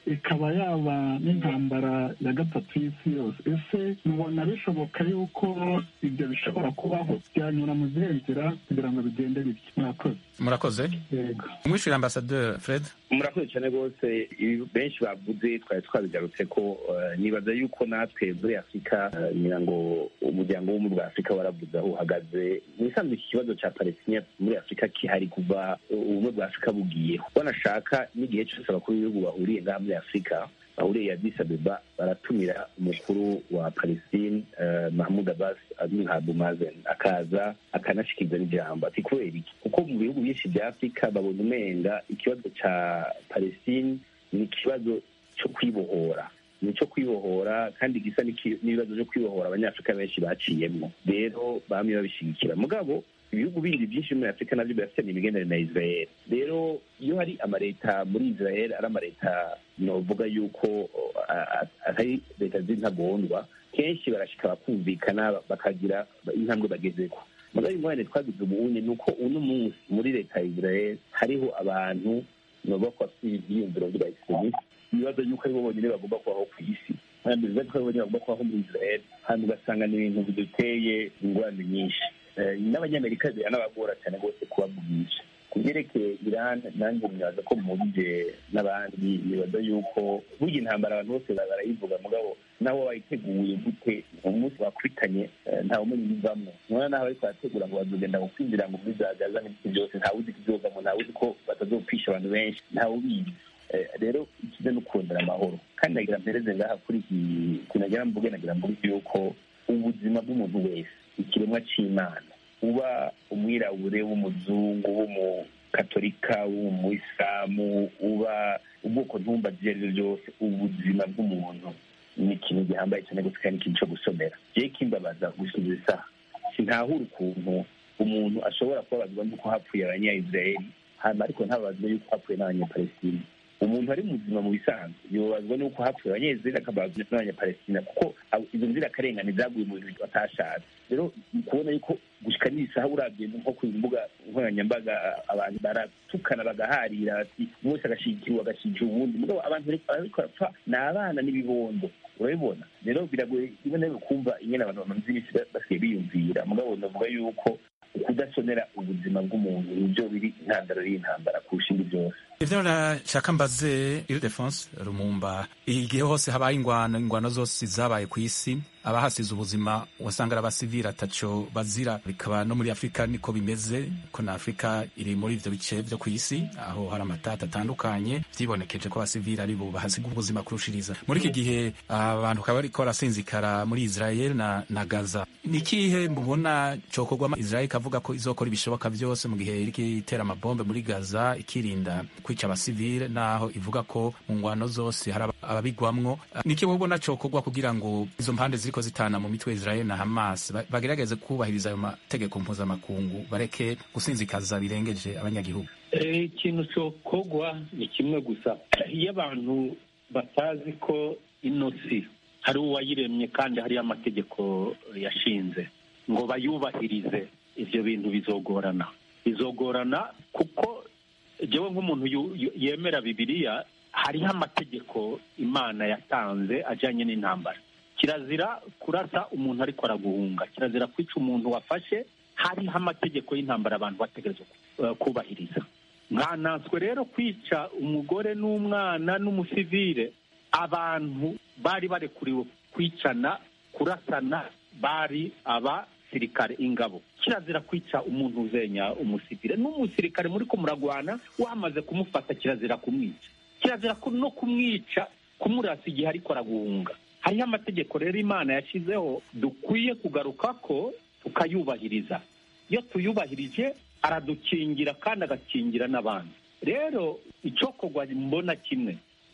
ikaba yaba n'intambara ya gatatu y'isi yose ese mubona bishoboka yuko ibyo bishobora kubaho byanyura mu zihe nzira kugira ngo bigende bityo murakoze murakoze yego umwishyura ambasaderi fred murakoze cyane rwose ibi benshi bavuze twari twabigarutse ko eh, nibaza yuko natwe muri afurika eh, ngira ngo umuryango w'ubumwe bwa afurika waravuze aho uhagaze nisanzwe iki kibazo cya palestina muri afurika kihari kuva ubumwe bwa afurika bugiyeho banashaka n'igihe cyose abakuru b'ibihugu bahuriye ngaha muri afurika bahuriye Addis Abeba baratumira umukuru wa Palestine uh, Mahmoud Abbas azwi nka Abu Mazen akaza akanashikiriza n'ijambo ati kubera iki kuko mu bihugu byinshi bya Afurika babona umenga ikibazo ca Palestine ni ikibazo cyo kwibohora ni icyo kwibohora kandi gisa n'iki- n'ibibazo byo kwibohora abanyafurika benshi baciyemwo rero bamwe babishigikira mugabo ibihugu bindi byinshi muri afurika nabyo birafitanye imigenderanire na israel rero iyo hari amaleta muri israel ari amaleta novuga yuko o, a- a- atari leta z'intagondwa kenshi barashika bakumvikana bakagira intambwe bagezeko mugabo ingorane twagize ubunye ni uko uno munsi muri leta ya israel hariho abantu novuga ko bafite ivyiyumviro vy'abaextremiste ibibazo yuko aribo bonyine bagomba kubaho ku isi kandi ibibazo ko aribo bonyine bagomba kubaho muri israel hanyuma ugasanga ni ibintu biduteye ingorane nyinshi Eh, n'abanyamerika biranabagora cyane rwose kubavugisha ku byerekeye iran nanjye nibaza ko mubije n'abandi nibaza yuko burya intambara abantu bose barayivuga mugabo nawe wayiteguye gute umunsi wakubitanye eh, ntawe umenya ibivamwo nubona naho ariko barategura ngo bazogenda gukwinjira ngo muri za gaza n'ibiti byose ntawe uzi ikizovamo ntawe uzi ko batazopfisha abantu benshi ntawe ubizi Eh, rero ikize no kurondera amahoro kandi nagira mpereze ngaha kuri iki kintu nagira mvuge nagira mvuge yuko ubuzima bw'umuntu wese ikiremwa c'imana uba umwirabure w'umuzungu w'umukatolika w'umuyisilamu uba ubwoko ntumba ibyo ari byo byose ubuzima bw'umuntu ni ikintu gihambaye cyane gusa kandi ikintu cyo gusomera je kimbabaza gusubiza isaha sintahura ukuntu umuntu ashobora kubabazwa n'uko hapfuye abanyayisiraheli hanyuma ariko ntababazwa y'uko hapfuye n'abanyapalestina umuntu ari muzima mu bisanzwe yobazwa n'uko hapfuye abanyayisiraheli akabazwa n'abanyapalestina kuko abo- izo nzirakarengane zaguye mu bintu batashatse rero ni kubona yuko gushika n'isaha urabye nko ku mbuga nkoranyambaga abantu baratukana bagaharira bati umwe wese agashigikirwa agashigikira uwundi mugabo abantu bariko bariko barapfa ni abana n'ibibondo urabibona rero biragoye rimwe na rimwe kumva ingene abantu bamaze iminsi ba- basigaye biyumvira mugabo navuga yuko ukudasonera ubuzima bw'umuntu nibyo biri intandaro y'intambara kurusha indi byose ivyo nashaka mbaze ildefonse rumumba igihe hose habaye ingwano ingwano zose zabaye ku isi abahasize ubuzima wasanga ari abasivili ataco bazira bikaba no muri afurika niko bimeze ko na afurika iri muri ivyo bice vyo ku isi aho hari amatata atandukanye vyibonekeje ko abasivili ari bo bahasiga ubuzima kurushiriza muri iki gihe abantu bakaba bariko barasinzikara muri israel na, na gaza ni ikihe mubona cokorwa israel ikavuga ko izokora ibishoboka vyose mu gihe iriko itera amabombe muri gaza ikirinda kwica abasivile naho ivuga ko mu ngwano zose hari aba- ababigwamwo niki mubona cokorwa kugira ngo izo mpande ziriko zitana mu mitwe ya israel na hamas ba- bagerageze kubahiriza ayo mategeko mpuzamakungu bareke gusinzikaza birengeje abanyagihugu Eh, ikintu cokogwa ni kimwe gusa iyo abantu batazi ko ino si hari uwayiremye kandi hariyo amategeko yashinze ngo bayubahirize ivyo bintu bizogorana bizogorana kuko jewe nk'umuntu yu- yu- yemera bibiliya hariho amategeko imana yatanze ajanye n'intambara kirazira kurasa umuntu ariko araguhunga kirazira kwica umuntu wafashe hariho amategeko y'intambara abantu bategerezwa ku- kubahiriza nkananswe rero kwica umugore n'umwana n'umusivile abantu bari barekuriwe kwicana kurasana bari abasirikare ingabo kirazira kwica umuntu uzenya umusivile n'umusirikare muri ko muragwana wamaze kumufata kirazira kumwica kirazira ku- no kumwica kumurasa igihe ariko araguhunga hariho amategeko rero imana yashyizeho dukwiye kugaruka ko tukayubahiriza iyo tuyubahirije aradukingira kandi agakingira n'abandi rero icokorwa mbona kimwe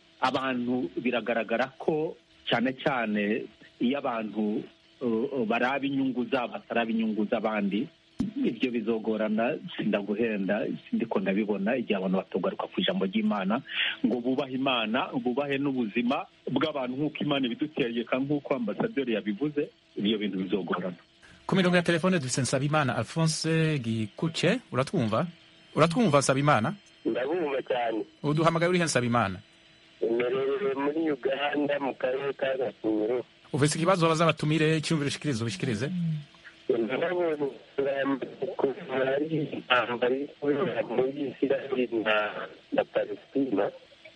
abantu biragaragara ko cyane cyane iyo abantu uh, uh, baraba inyungu zabo bataraba inyungu z'abandi ibyo bizogorana sindaguhenda sindiko ndabibona igihe abantu batogaruka ku ijambo ry'imana ngo bubahe imana bubahe n'ubuzima bw'abantu nk'uko imana ibidutegeka nk'uko ambasaderi yabivuze ibyo bintu bizogorana ku mirongo ya telefone dufise nsabimana alphonse gikuce uratwumva uratwumva nsabimana ndabumva cyane uduhamagaye urihe nsabimana imerereye uganda mu karere ka gasuro ufise ikibazo baza batumire icyumviro ushikirize ubishikirize kuva ari intambara iri kubera muri isiraheli na na palestina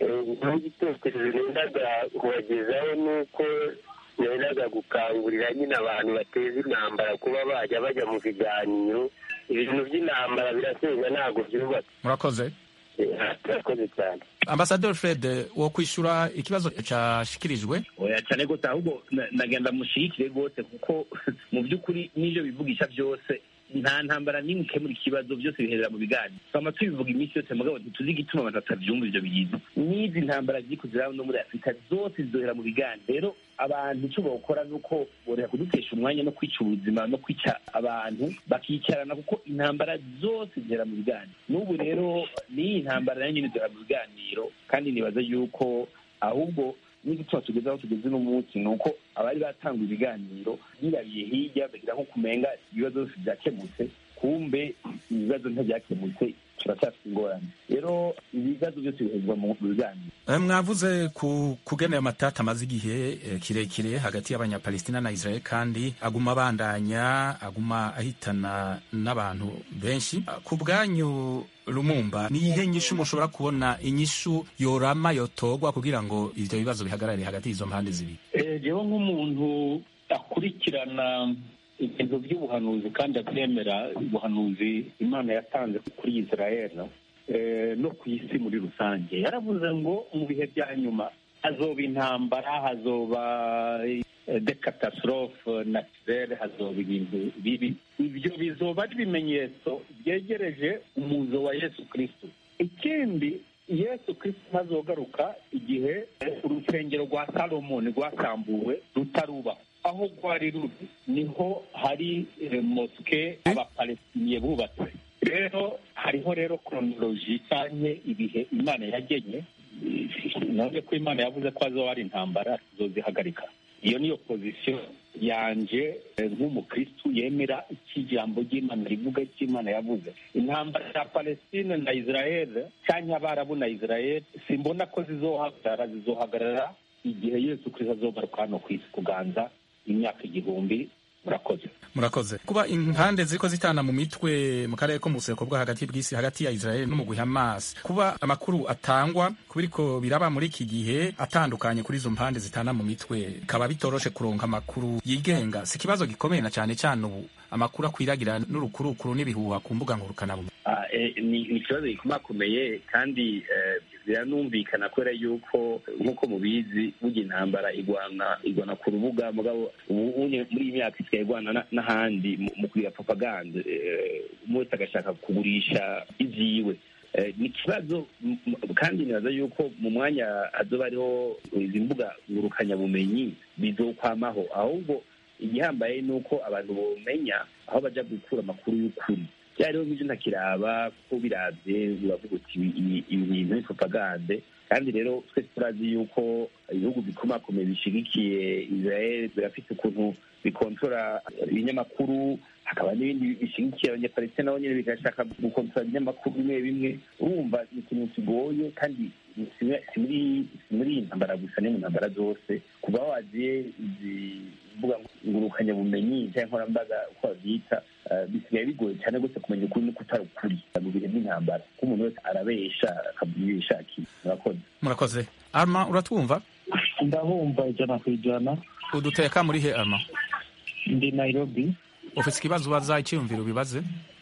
n'igitekerezo nendaga kubagezaho ni uko nendaga gukangurira nyine abantu bateza intambara kuba bajya bajya mu biganiro ibintu by'intambara birasenya ntabwo byubatse murakoze murakoze cyane ambasaderi fred wo kwishyura ikibazo cyashikirijwe oya cyane rwose ahubwo na- nagenda mushigikire rwose kuko mu by'ukuri n'ibyo bivugisha byose nta ntambara n'imwe ikemura ikibazo byose biherera mu biganiro twama tubivuga iminsi yose mugabo ntituzi igituma abantu batavyumva ivyo bintu n'izi ntambara ziri kuziraba no muri afurika zose zizohera mu biganiro rero abantu icyo bawukora ni uko borera kudutesha umwanya no kwica ubuzima no kwica abantu bakicarana kuko intambara zose zihera mu biganiro n'ubu rero n'iyi ntambara nayo nyine zihera mu biganiro kandi nibaza yuko ahubwo n'igituma tugeze aho tugeze uno munsi ni uko abari batanga ibiganiro birabiye hirya bagira nko kumenga ibibazo byose byakemutse kumbe ibibazo ntibyakemutse turacyafite ingorane rero ibibazo byose bihezwa mu biganiro Eh, mwavuze ku kugenera amatata amaze igihe eh, kirekire hagati y'abanyapalestina na israel kandi aguma abandanya aguma ahitana n'abantu benshi Ah, ku bwanyu lumumba ni iyihe nyishu mushobora kubona inyishu yorama yotogwa kugira ngo ivyo bibazo bihagarare hagati y'izo mpande zibiri Eh, jewe nk'umuntu akurikirana ibintu by'ubuhanuzi kandi abyemera ubuhanuzi imana yatanze kuri israel eh, no ku isi muri rusange yaravuze ngo mu bihe bya nyuma hazoba intambara hazoba eh, de catastrophe naturelle hazoba ibintu bibi ibyo bizoba ari ibimenyetso byegereje umuzo wa yesu kristo ikindi yesu kristo ntazogaruka igihe urusengero rwa salomoni rwasambuwe rutarubaho aho rwari ruri niho hari eh, moske abapalestiniye bubatse rero hariho rero kronoloji cyangwa ibihe imana yagenye none ko imana yavuze ko hazoba hari intambara tuzozihagarika iyo niyo pozisiyo yanje eh, nk'umukristu yemera iki jambo ry'imana rivuga icyo imana yavuze intambara ya palestine na israel cyangwa abarabu na israel simbona ko zizohagarara zizohagarara igihe yesu kristo azogaruka hano ku isi kuganza imyaka igihumbi murakoze murakoze kuba impande ziriko zitana mu mitwe mu karere ko mu buseruko bwo hagati bw'isi hagati ya israel n'umugwi hamas kuba amakuru atangwa kubiriko biraba muri iki gihe atandukanye kuri izo mpande zitana mu mitwe bikaba bitoroshe kuronka amakuru yigenga si ikibazo gikomeye na cyane cyane ubu amakuru akwiragira n'urukurukuru n'ibihuha ku mbuga ngurukanabumenyi Ah, eh, ni ni ikibazo gikomakomeye kandi eh, biranumvikana kubera yuko nk'uko mubizi burya intambara igwana igwana ku rubuga mugabo ubu unye muri iyi myaka isigaye igwana na- n'ahandi mu- mu kugira propaganda eh, umwe wese agashaka kugurisha ivyiwe Eh, ni ikibazo m- m- kandi nibaza yuko mu mwanya hazoba hariho izi mbuga ngurukanyabumenyi bizokwamaho ahubwo igihambaye ni uko abantu bomenya aho baja gukura amakuru y'ukuri byariho nk'ibyo ntakiraba kuko biravye uravuga uti ibi- ibi ibi bintu ni propagande kandi rero twese turazi yuko ibihugu bikomakomeye bishigikiye israel birafite ukuntu bikontora ibinyamakuru hakaba n'ibindi bishigikiye abanyapalestina nabo nyine bigashaka gukontora ibinyamakuru bimwe bimwe urumva ni ikintu kigoye kandi si muri- si muri si muri iyi ntambara gusa ni mu ntambara zose kuva aho wagiye izi mbuga ngurukanyabumenyi cyangwa nkoranyambaga uko babyita eh, bisigaye bigoye cyane rwose kumenya ukuri no kutari ukuri mu bihe by'intambara kuko umuntu wese arabesha akavuga ibyo yishakiye murakoze murakoze arma uratwumva ndabumva ijana ku ijana uduteka muri he arma ndi nairobi ufise ikibazo ubaza icyiyumviro bibaze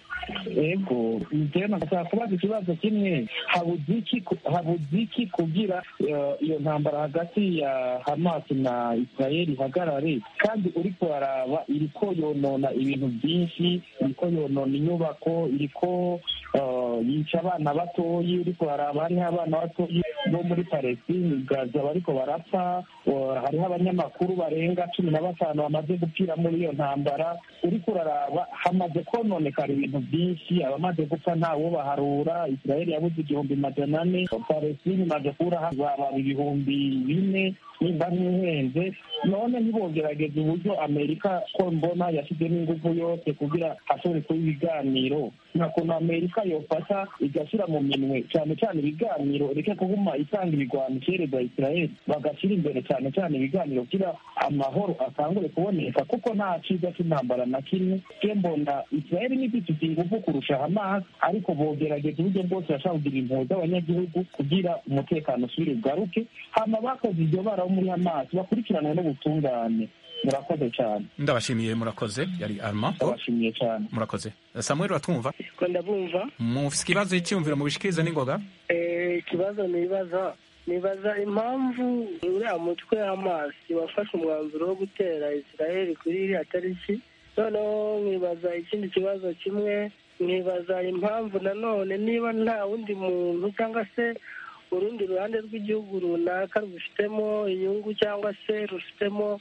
ego njyewe nashaka kubaza ikibazo kimwe habuze iki ku- habuze iki kugira eh, iyo ntambara hagati ya hamas na israel ihagarare kandi uriko araba iriko yonona ibintu byinshi iriko yonona inyubako iriko eh, yica abana batoyi uriko araba hariho abana batoyi bo muri palestine gaza bariko barapfa eh, hariho abanyamakuru barenga cumi na batanu bamaze gupfira muri iyo ntambara uriko uraraba hamaze kononekara ibintu byinshi abamaze gupfa ntawo baharura israel yabuze igihumbi majana ane palestine imaze kubura baba ibihumbi bine nimba ntihenze none ntibogerageza uburyo amerika ko mbona yashyizemo ingufu yose kugira hashobore kuba ibiganiro nta kuntu amerika yofata igashyira mu minwe cyane cyane ibiganiro reke kuguma itanga ibigwano ikereza israel bagashyira imbere cyane cyane ibiganiro kugira amahoro atangure kuboneka kuko nta cyiza cy'intambara na kimwe ke mbona israel n'ifite ingufu kurusha hamas ariko bogerageza uburyo bwose bashaka kugira impuhwe z'abanyagihugu kugira umutekano usubire ugaruke hama bakoze iryo bara bo muri hamas bakurikiranwe n'ubutungane murakoze cyane ndabashimiye murakoze yari arma ndabashimiye cyane murakoze samuel uratwumva ko ndabumva mufite ikibazo cyiyumviro mubishikirize n'ingoga Eh, ikibazo nibaza nibaza impamvu uriya mutwe w'amazi wafashe umwanzuro wo gutera israel kuri iriya tariki noneho nkibaza ikindi kibazo kimwe nkibaza impamvu nanone niba nta wundi muntu cyangwa se urundi ruhande rw'igihugu runaka rubifitemo inyungu cyangwa se rufitemo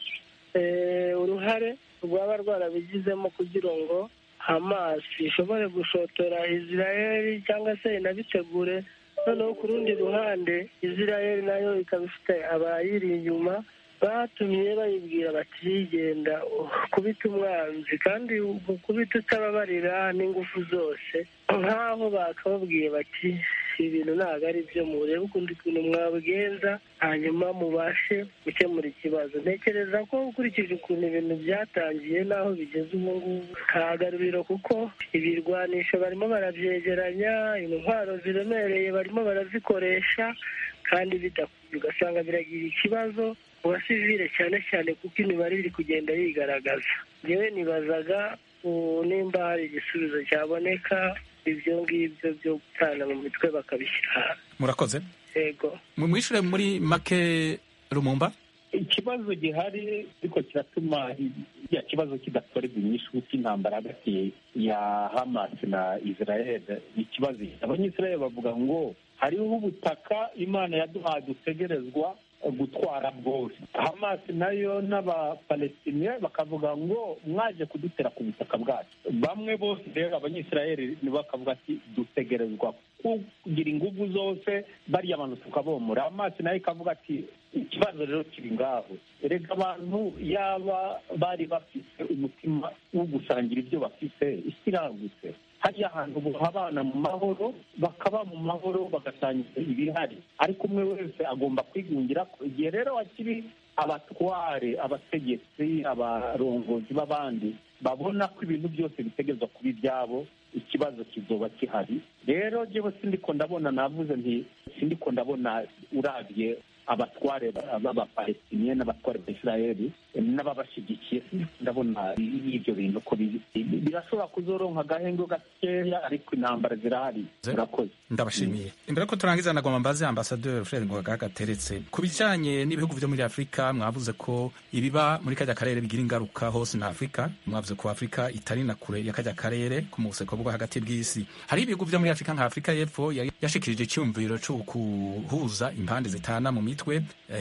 eh, uruhare rwaba rwarabigizemo kugira ngo hamas ishobore gushotora israel cyangwa se inabitegure noneho ku rundi ruhande israel nayo ikaba ifite abayiri inyuma batumye bayibwira bati genda kubita umwanzi kandi kubita utababarira n'ingufu zose nk'aho bakababwiye bati ibintu ntabwo ari byo murebe ukundi kuntu mwabigenza hanyuma mubashe gukemura ikibazo ntekereza ko ukurikije ukuntu ibintu byatangiye n'aho bigeze ubu ngubu kagaruriro kuko ibirwanisho barimo barabyegeranya intwaro ziremereye barimo barazikoresha kandi bidakwiye ugasanga biragira ikibazo mu basivile cyane cyane kuko imibare iri kugenda yigaragaza ngewe nibazaga ubu nimba hari igisubizo cyaboneka ibyo ngibyo byo gutana mu mitwe bakabishyira hanze murakoze yego mumwishure muri make rumumba ikibazo gihari ariko kiratuma ya kibazo kidatorerwa inyishu cy'intambara hagati ya hamas na israel ni ikibazo abanyisrael bavuga ngo hariho ubutaka imana yaduhaye dutegerezwa gutwara bwose hamas nayo n'abapalestiniya bakavuga ngo mwaje kudutera ku butaka bwacu bamwe bose rero abanyisirayeli bakavuga ati dutegerezwa kugira ingufu zose bariya bantu tukabomora hamas nayo ikavuga ati ikibazo rero kiri ngaho erega abantu yaba bari bafite umutima wo gusangira ibyo bafite isi iragutse hariya hantu abana mu mahoro bakaba mu mahoro bagasangiza ibihari ariko umwe wese agomba kwigungira ko igihe rero hakiri abatware abategetsi abarongozi b'abandi babona ko ibintu byose bitegerezwa kuba ibyabo ikibazo kizoba gihari rero njyewe sindiko ndabona navuze nti sindiko ndabona urabye abatware b'abapalestiniya n'abatware ba israeli n'ababashyigikiye ndabona ibyo bintu ko birashobora kuzoronka agahenge gakeya ariko intambara zirahari murakoze ndabashimiye imbere ko turangiza nagomba mbaze ambasaderi fred ngoga gateretse ku bijyanye n'ibihugu byo muri afurika mwavuze ko ibiba muri kajya karere bigira ingaruka hose na afurika mwavuze ko afurika itari na kure ya kajya karere ku museko bwo hagati bw'isi hari ibihugu byo muri afurika nka afurika y'epfo yashikirije icyumviro cyo guhuza impande zitana mu mitwe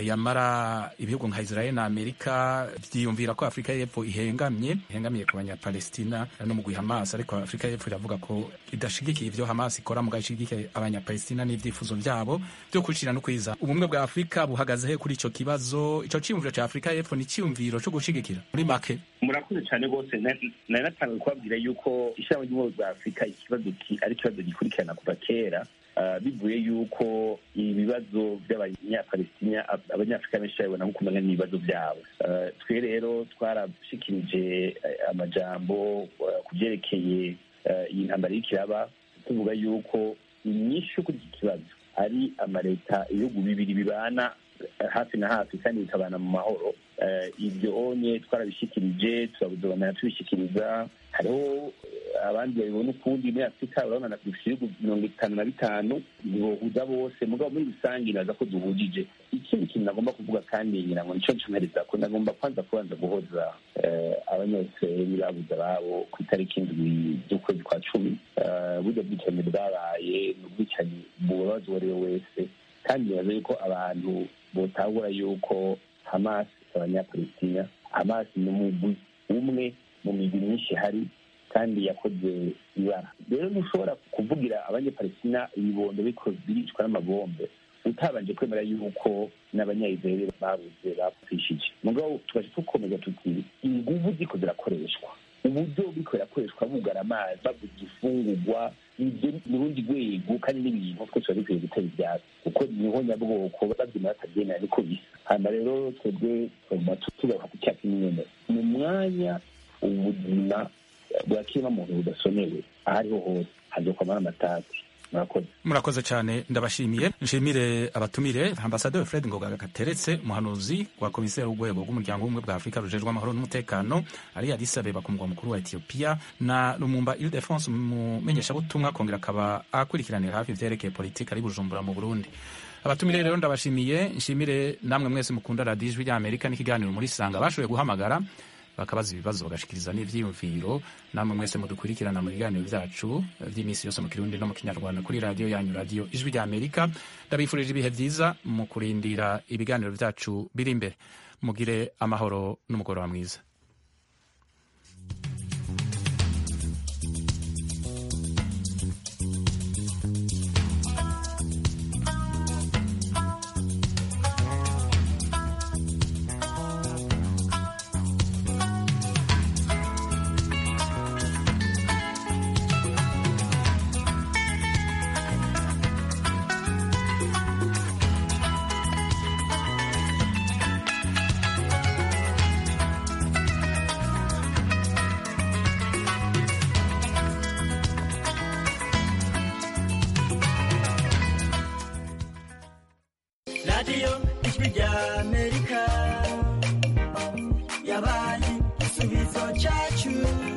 yamara ibihugu nka israel na amerika byiyumvira ko afurika y'epfo ihengamye ihengamiye ku banyapalestina no mu guha hamas ariko afurika y'epfo iravuga ko idashigikiye ibyo hamas ikora mu gashigikiye abanyapalestina n'ibyifuzo byabo byo kwicira no kwiza ubumwe bwa afurika buhagaze he kuri icyo kibazo icyo cyiyumviro cya afurika y'epfo ni icyiyumviro cyo gushigikira muri make murakoze cyane rwose nari natangiye kubabwira yuko ishyirahamwe ry'ubumwe bwa afurika ikibazo ari ikibazo gikurikirana kuva kera bivuye yuko ibibazo by'abanyapalestina abanyafurika benshi babibona nko kumenya n'ibibazo byabo twe rero twarashikirije amajambo ku byerekeye iyi ntambara y'ikiraba tuvuga yuko inyinshi kuri iki kibazo ari amaleta ibihugu bibiri bibana hafi na hafi kandi bikabana mu mahoro ibyo onye twarabishyikirije turabuzobana tubishyikiriza hariho abandi babibona ukundi muri afurika urabona dufite ibihugu mirongo itanu na bitanu bibohuza bose mugabo muri rusange naza ko duhujije ikindi kintu nagomba kuvuga kandi ngira ngo nicyo ncomereza ko nagomba kwanza kubanza guhoza abanyayisirayeli babuze ababo ku itariki indwi z'ukwezi kwa cumi burya bwicanyi bwabaye ni ubwicanyi bubabaza uwo ari we wese kandi nibaza yuko abantu botahura yuko hamas abanyapalestina hamas ni umugwi umwe mu migwi myinshi ihari kandi yakoze ibara rero ntushobora kuvugira abanyapalestina ibibondo biricwa n'amabombe utabanje kwemera yuko n'abanyayizraeli babuze bapfishije mugabo tugaje tukomeza tuti inguvu ziko zirakoreshwa uburyo buriko birakoreshwa bugara amazi bavuga ifungurwa ibyo ni urundi rwego kandi n'ibintu twese biba bikwiye gutera ibyatsi kuko niho nyabwoko babyina batabyemera niko bisa hanyuma rero twebwe tuguma tugaruka ku cyacu nyine ni umwanya ubuzima bwa kiremwamuntu budasonewe aho ariho hose hazokwamara amatati murakoze murakoze cyane ndabashimiye nshimire abatumire ambasaderi fred ngoga gateretse umuhanuzi wa komiseri w'urwego rw'umuryango w'ubumwe bwa afurika rujejwe amahoro n'umutekano ari addis abeba ku mugwa mukuru wa etiyopiya na lumumba ildefonse umumenyeshabutumwa akongera akaba akurikiranira hafi ivyerekeye politiki ari bujumbura mu burundi abatumire rero ndabashimiye nshimire namwe mwese mukunda radiyo ijwi ry'amerika n'ikiganiro muri sanga bashoboye guhamagara bakabaza ibibazo bagashikiriza n'ivyiyumviro namwe mwese mudukurikirana mu biganiro vyacu vy'iminsi yose mu kirundi no mu kinyarwanda kuri radiyo yanyu radiyo ijwi rya amerika ndabifurije ibihe vyiza mu kurindira ibiganiro vyacu biri imbere mugire amahoro n'umugoroba mwiza radiyo ijwi rya amerika yabaye igisubizo cyacu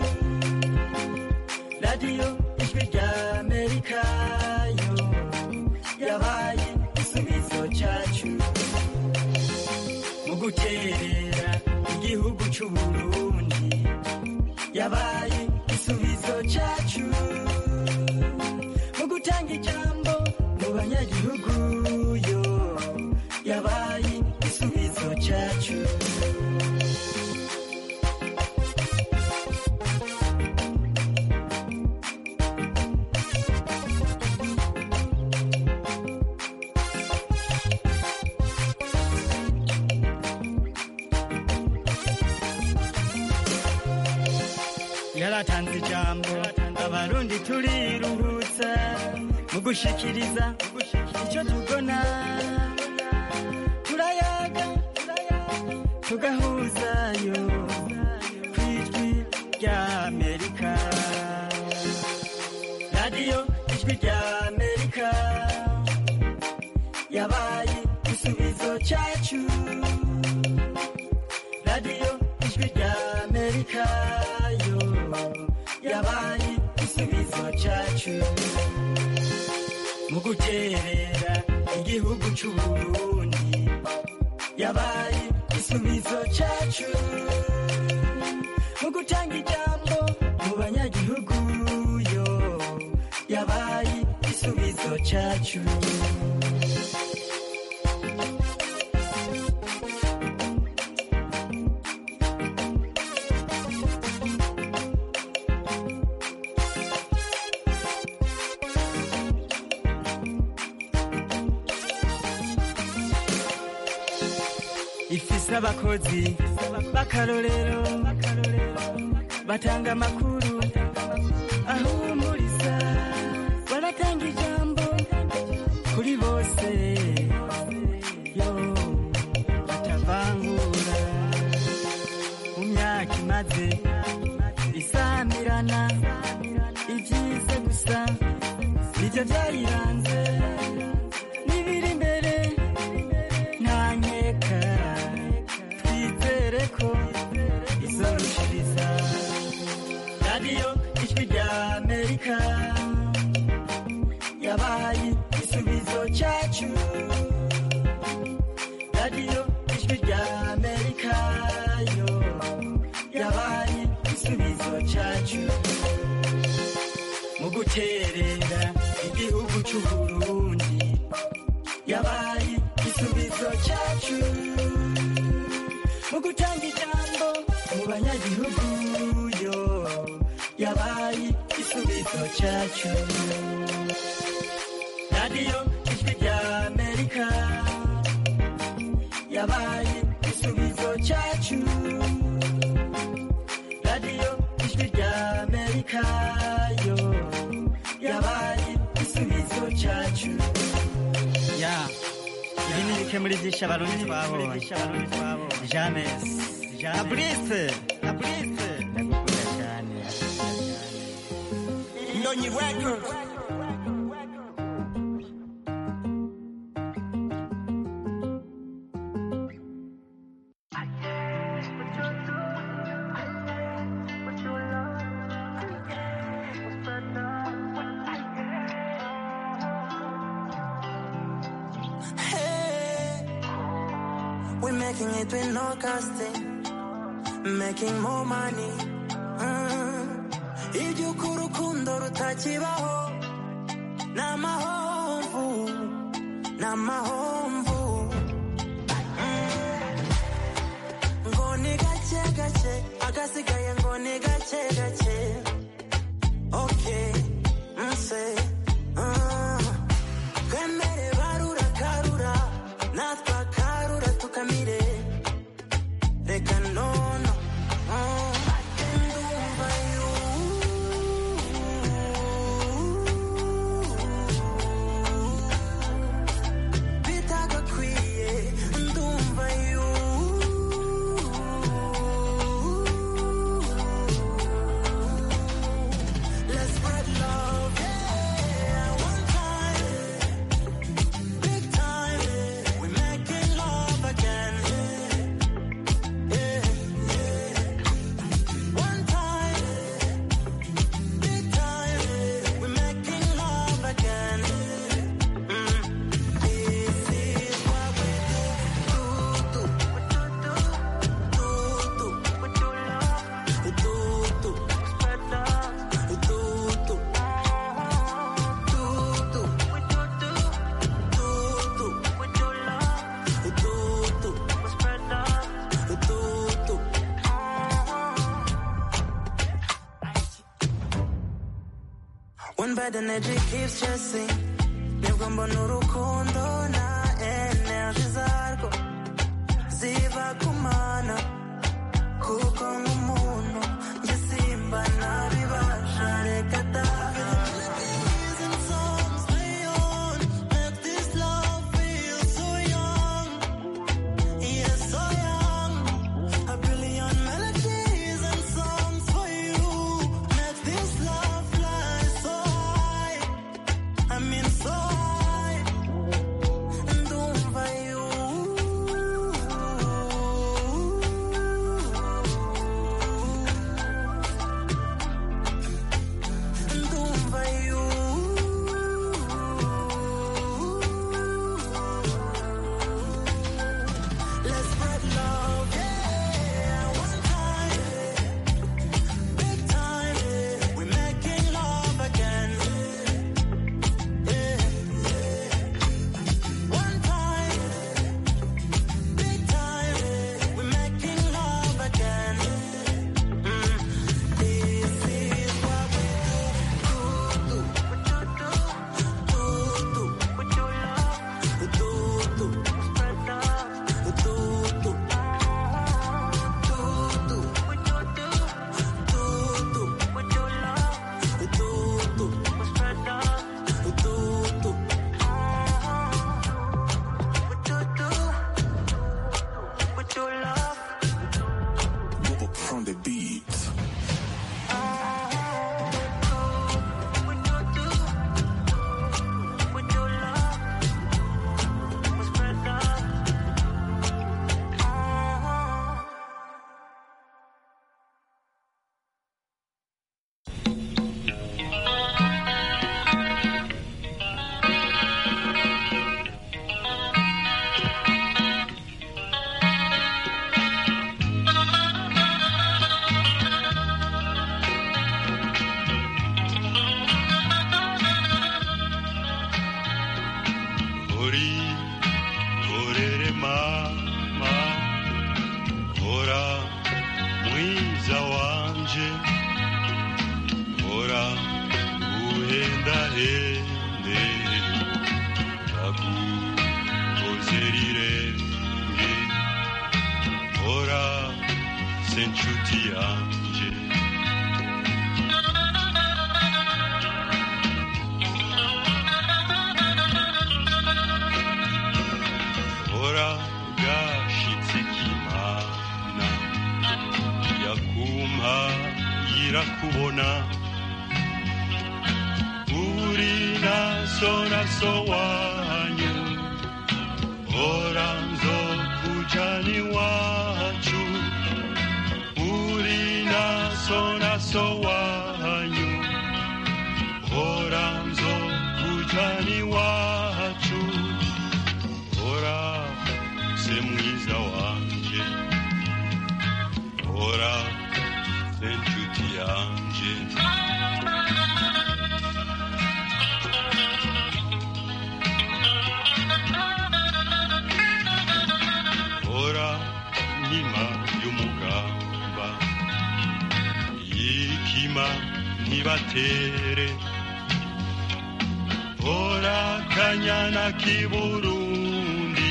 radiyo ijwi rya amerika yo yabaye igisubizo cyacu mu guterera igihugu cy'u burundi yabaye igisubizo cyacu mu gutanga ijambo mu banyagihugu yo yabaye igisubizo cyacu yaratanze ijambo abarundi turiruhutsa mu gushikiriza icyo tubona turayaga tugahuzayo ku ijwi rya amerika radiyo ijwi rya amerika yabaye igisubizo cyacu radiyo ijwi rya amerika yo yabaye igisubizo cyacu mu guterera igihugu cy'u burundi yabaye igisubizo cyacu mu gutanga ijambo mu banyagihugu yo yabaye igisubizo cyacu ifise abakozi b'akarorero batanga amakuru ahumuriza baratanga ijambo kuri bose yo batavangura mu myaka imaze isamirana ibyize gusa nibyo byayiranze n'ibiri imbere nta nkeka twizere ko izorushiriza radiyo ijwi rya amerika yabaye igisubizo cyacu radiyo ijwi rya amerika yo yabaye igisubizo cyacu mu guterera igihugu cy'u burundi yabaye igisubizo cyacu mu gutanga ijambo mu banyagihugu yo yabaye igisubizo cyacu radiyo ijwi rya amerika yabaye igisubizo cyacu radiyo ijwi amerika yo yabaye igisubizo cyacu ya ibi ni bike muri byinshi abarundi twabonye james abrise abrise ndagukunda cyane ndonyi records Hey, we're making it with no casting, making more money. Mm. Iby'uko urukundo rutakibaho ni amahomvu ni amahomvu Mm. ngo ni gake gake agasigaye ngo ni gake gake okay nse mm. twemere barura karura natwe akarura tukamire reka nono mm. ndumva yu bitagakwiye ndumva yu Let's spread love, yeah, one time. Big time, we're making love again. Yeah, yeah. One time, big time, we're making love again. Mm. This is what we do, do, do, do, do, do, do, do, do, spread love, do, do, do, do, do, When bad energy keeps chasing nibwo mbona urukundo na energy zarwo ziba kumana kuko nk'umuntu njye simba nabibasha reka da Make this love feel so young Yes, so young. A billion melodies and songs for you. Make this love fly so high. I mean so high. Ndumva you. Ndumva you. Let's spread love, yeah. One time, big time, we're making love again. Yeah, yeah. One time, big time, we're making love again. Mm. This is what we do, do, do, do, do, with your love, do, do, spread love, do, do. From the beat. uri orere mama hora mwiza wanje hora uhendahende takukozerirenge hora se nshuti yanje mana uri naso naso wanyu ora nzokujani wacu uri naso naso wanyu ora nzokujani wacu ora se mwiza wanje ora se nshuti yanje ora nkima y'umugamba yikima ntibatere ora kanyana k'iburundi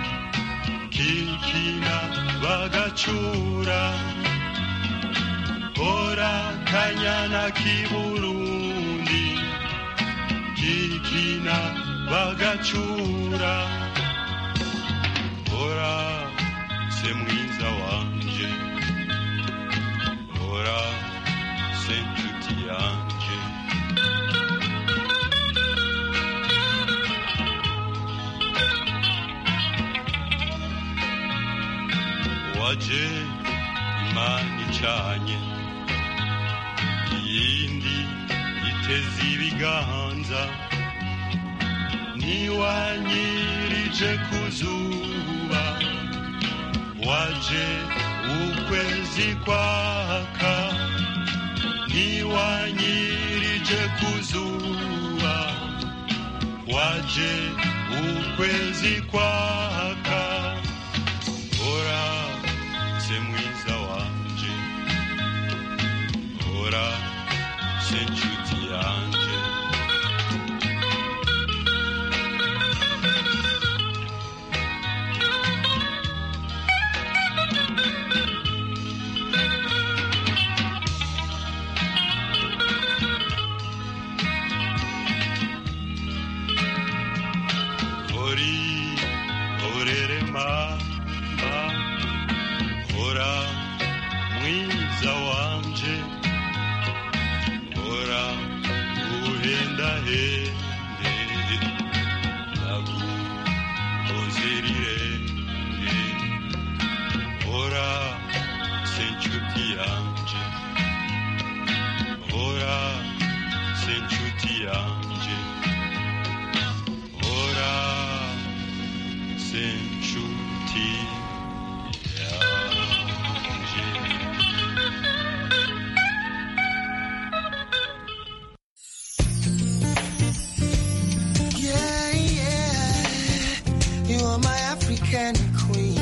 kikina bagacura ora kanyana k'iburundi kikina bagacura ora se mwiza wanje ora se nshuti yanje waje imana icanye iyindi iteze ibiganza niwanyirije ku zuba waje ukwezi kwaka niwanyirije ku zuba waje ukwezi kwaka ora se mwiza wanje ora se nshuti yanje ori orere mama ora mwiza wanje ora uhenda hende nagukozerirenge ora senchuti yanje ora senchuti yanje ora senchuti Yeah, yeah. You are my African queen.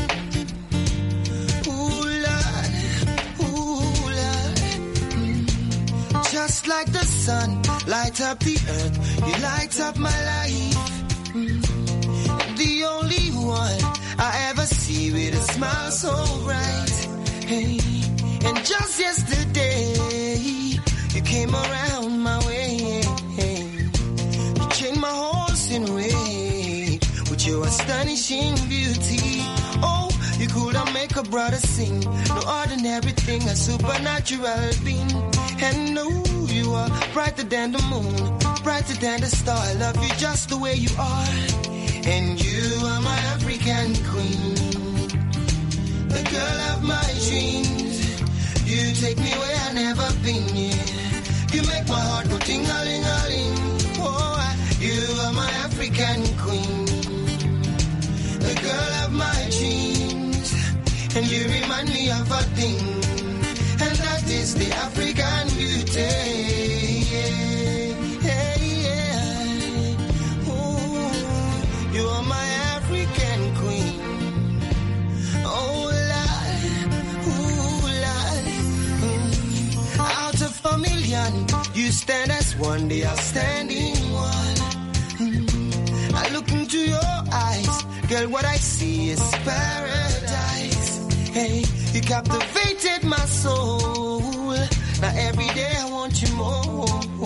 Ooh, Lord. Ooh, Lord. Mm. Just like the sun, light up the earth. You light up my life. Mm. The only one I ever see with a smile so bright. Hey. And just yesterday, you came around my way. You changed my horse in weight with your astonishing beauty. Oh, you could have make a brother sing. No ordinary thing, a supernatural being. And no, you are brighter than the moon, brighter than the star. I love you just the way you are. And you are my African queen, the girl of my dreams. You take me where I never been. Yeah. You make my heart go ting a ling a ling. Oh, I- you are my African queen, the girl of my dreams, and you remind me of a thing, and that is the African beauty. Yeah, yeah, yeah. Ooh, you are my African queen. Oh, Lord, ooh, Lord. Mm. Out of a million, you stand as one, the outstanding one. Mm. I look into your eyes, girl, what I see is paradise. Hey, you captivated my soul. Now every day I want you more.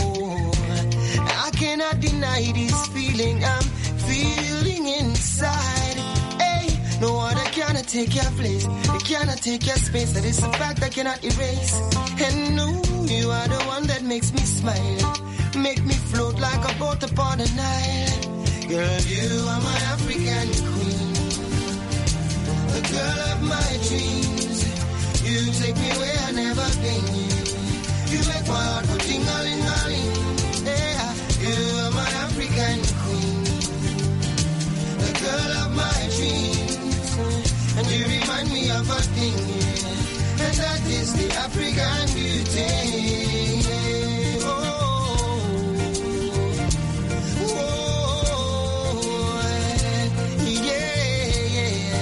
I cannot deny this feeling I'm feeling inside. Hey, no other cannot take your place. It cannot take your space. That is a fact I cannot erase. And no, you are the one that makes me smile. Make me float like a boat upon the Nile. Girl, you are my African queen. The girl of my dreams. You take me where I never been. You make my heart go ting-a-ling-a-ling. Yeah, you are my African queen. The girl of my dreams. And you remind me of a thing. yeah. And that is the African beauty. Oh, oh, yeah,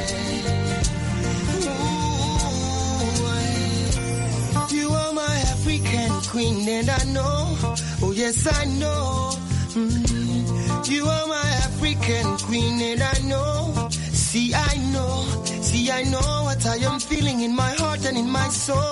yeah. You are my African queen, and I know, oh yes, I know. Mm. You are my African queen, and I know. See, I know, see, I know what I am feeling in my heart and in my soul.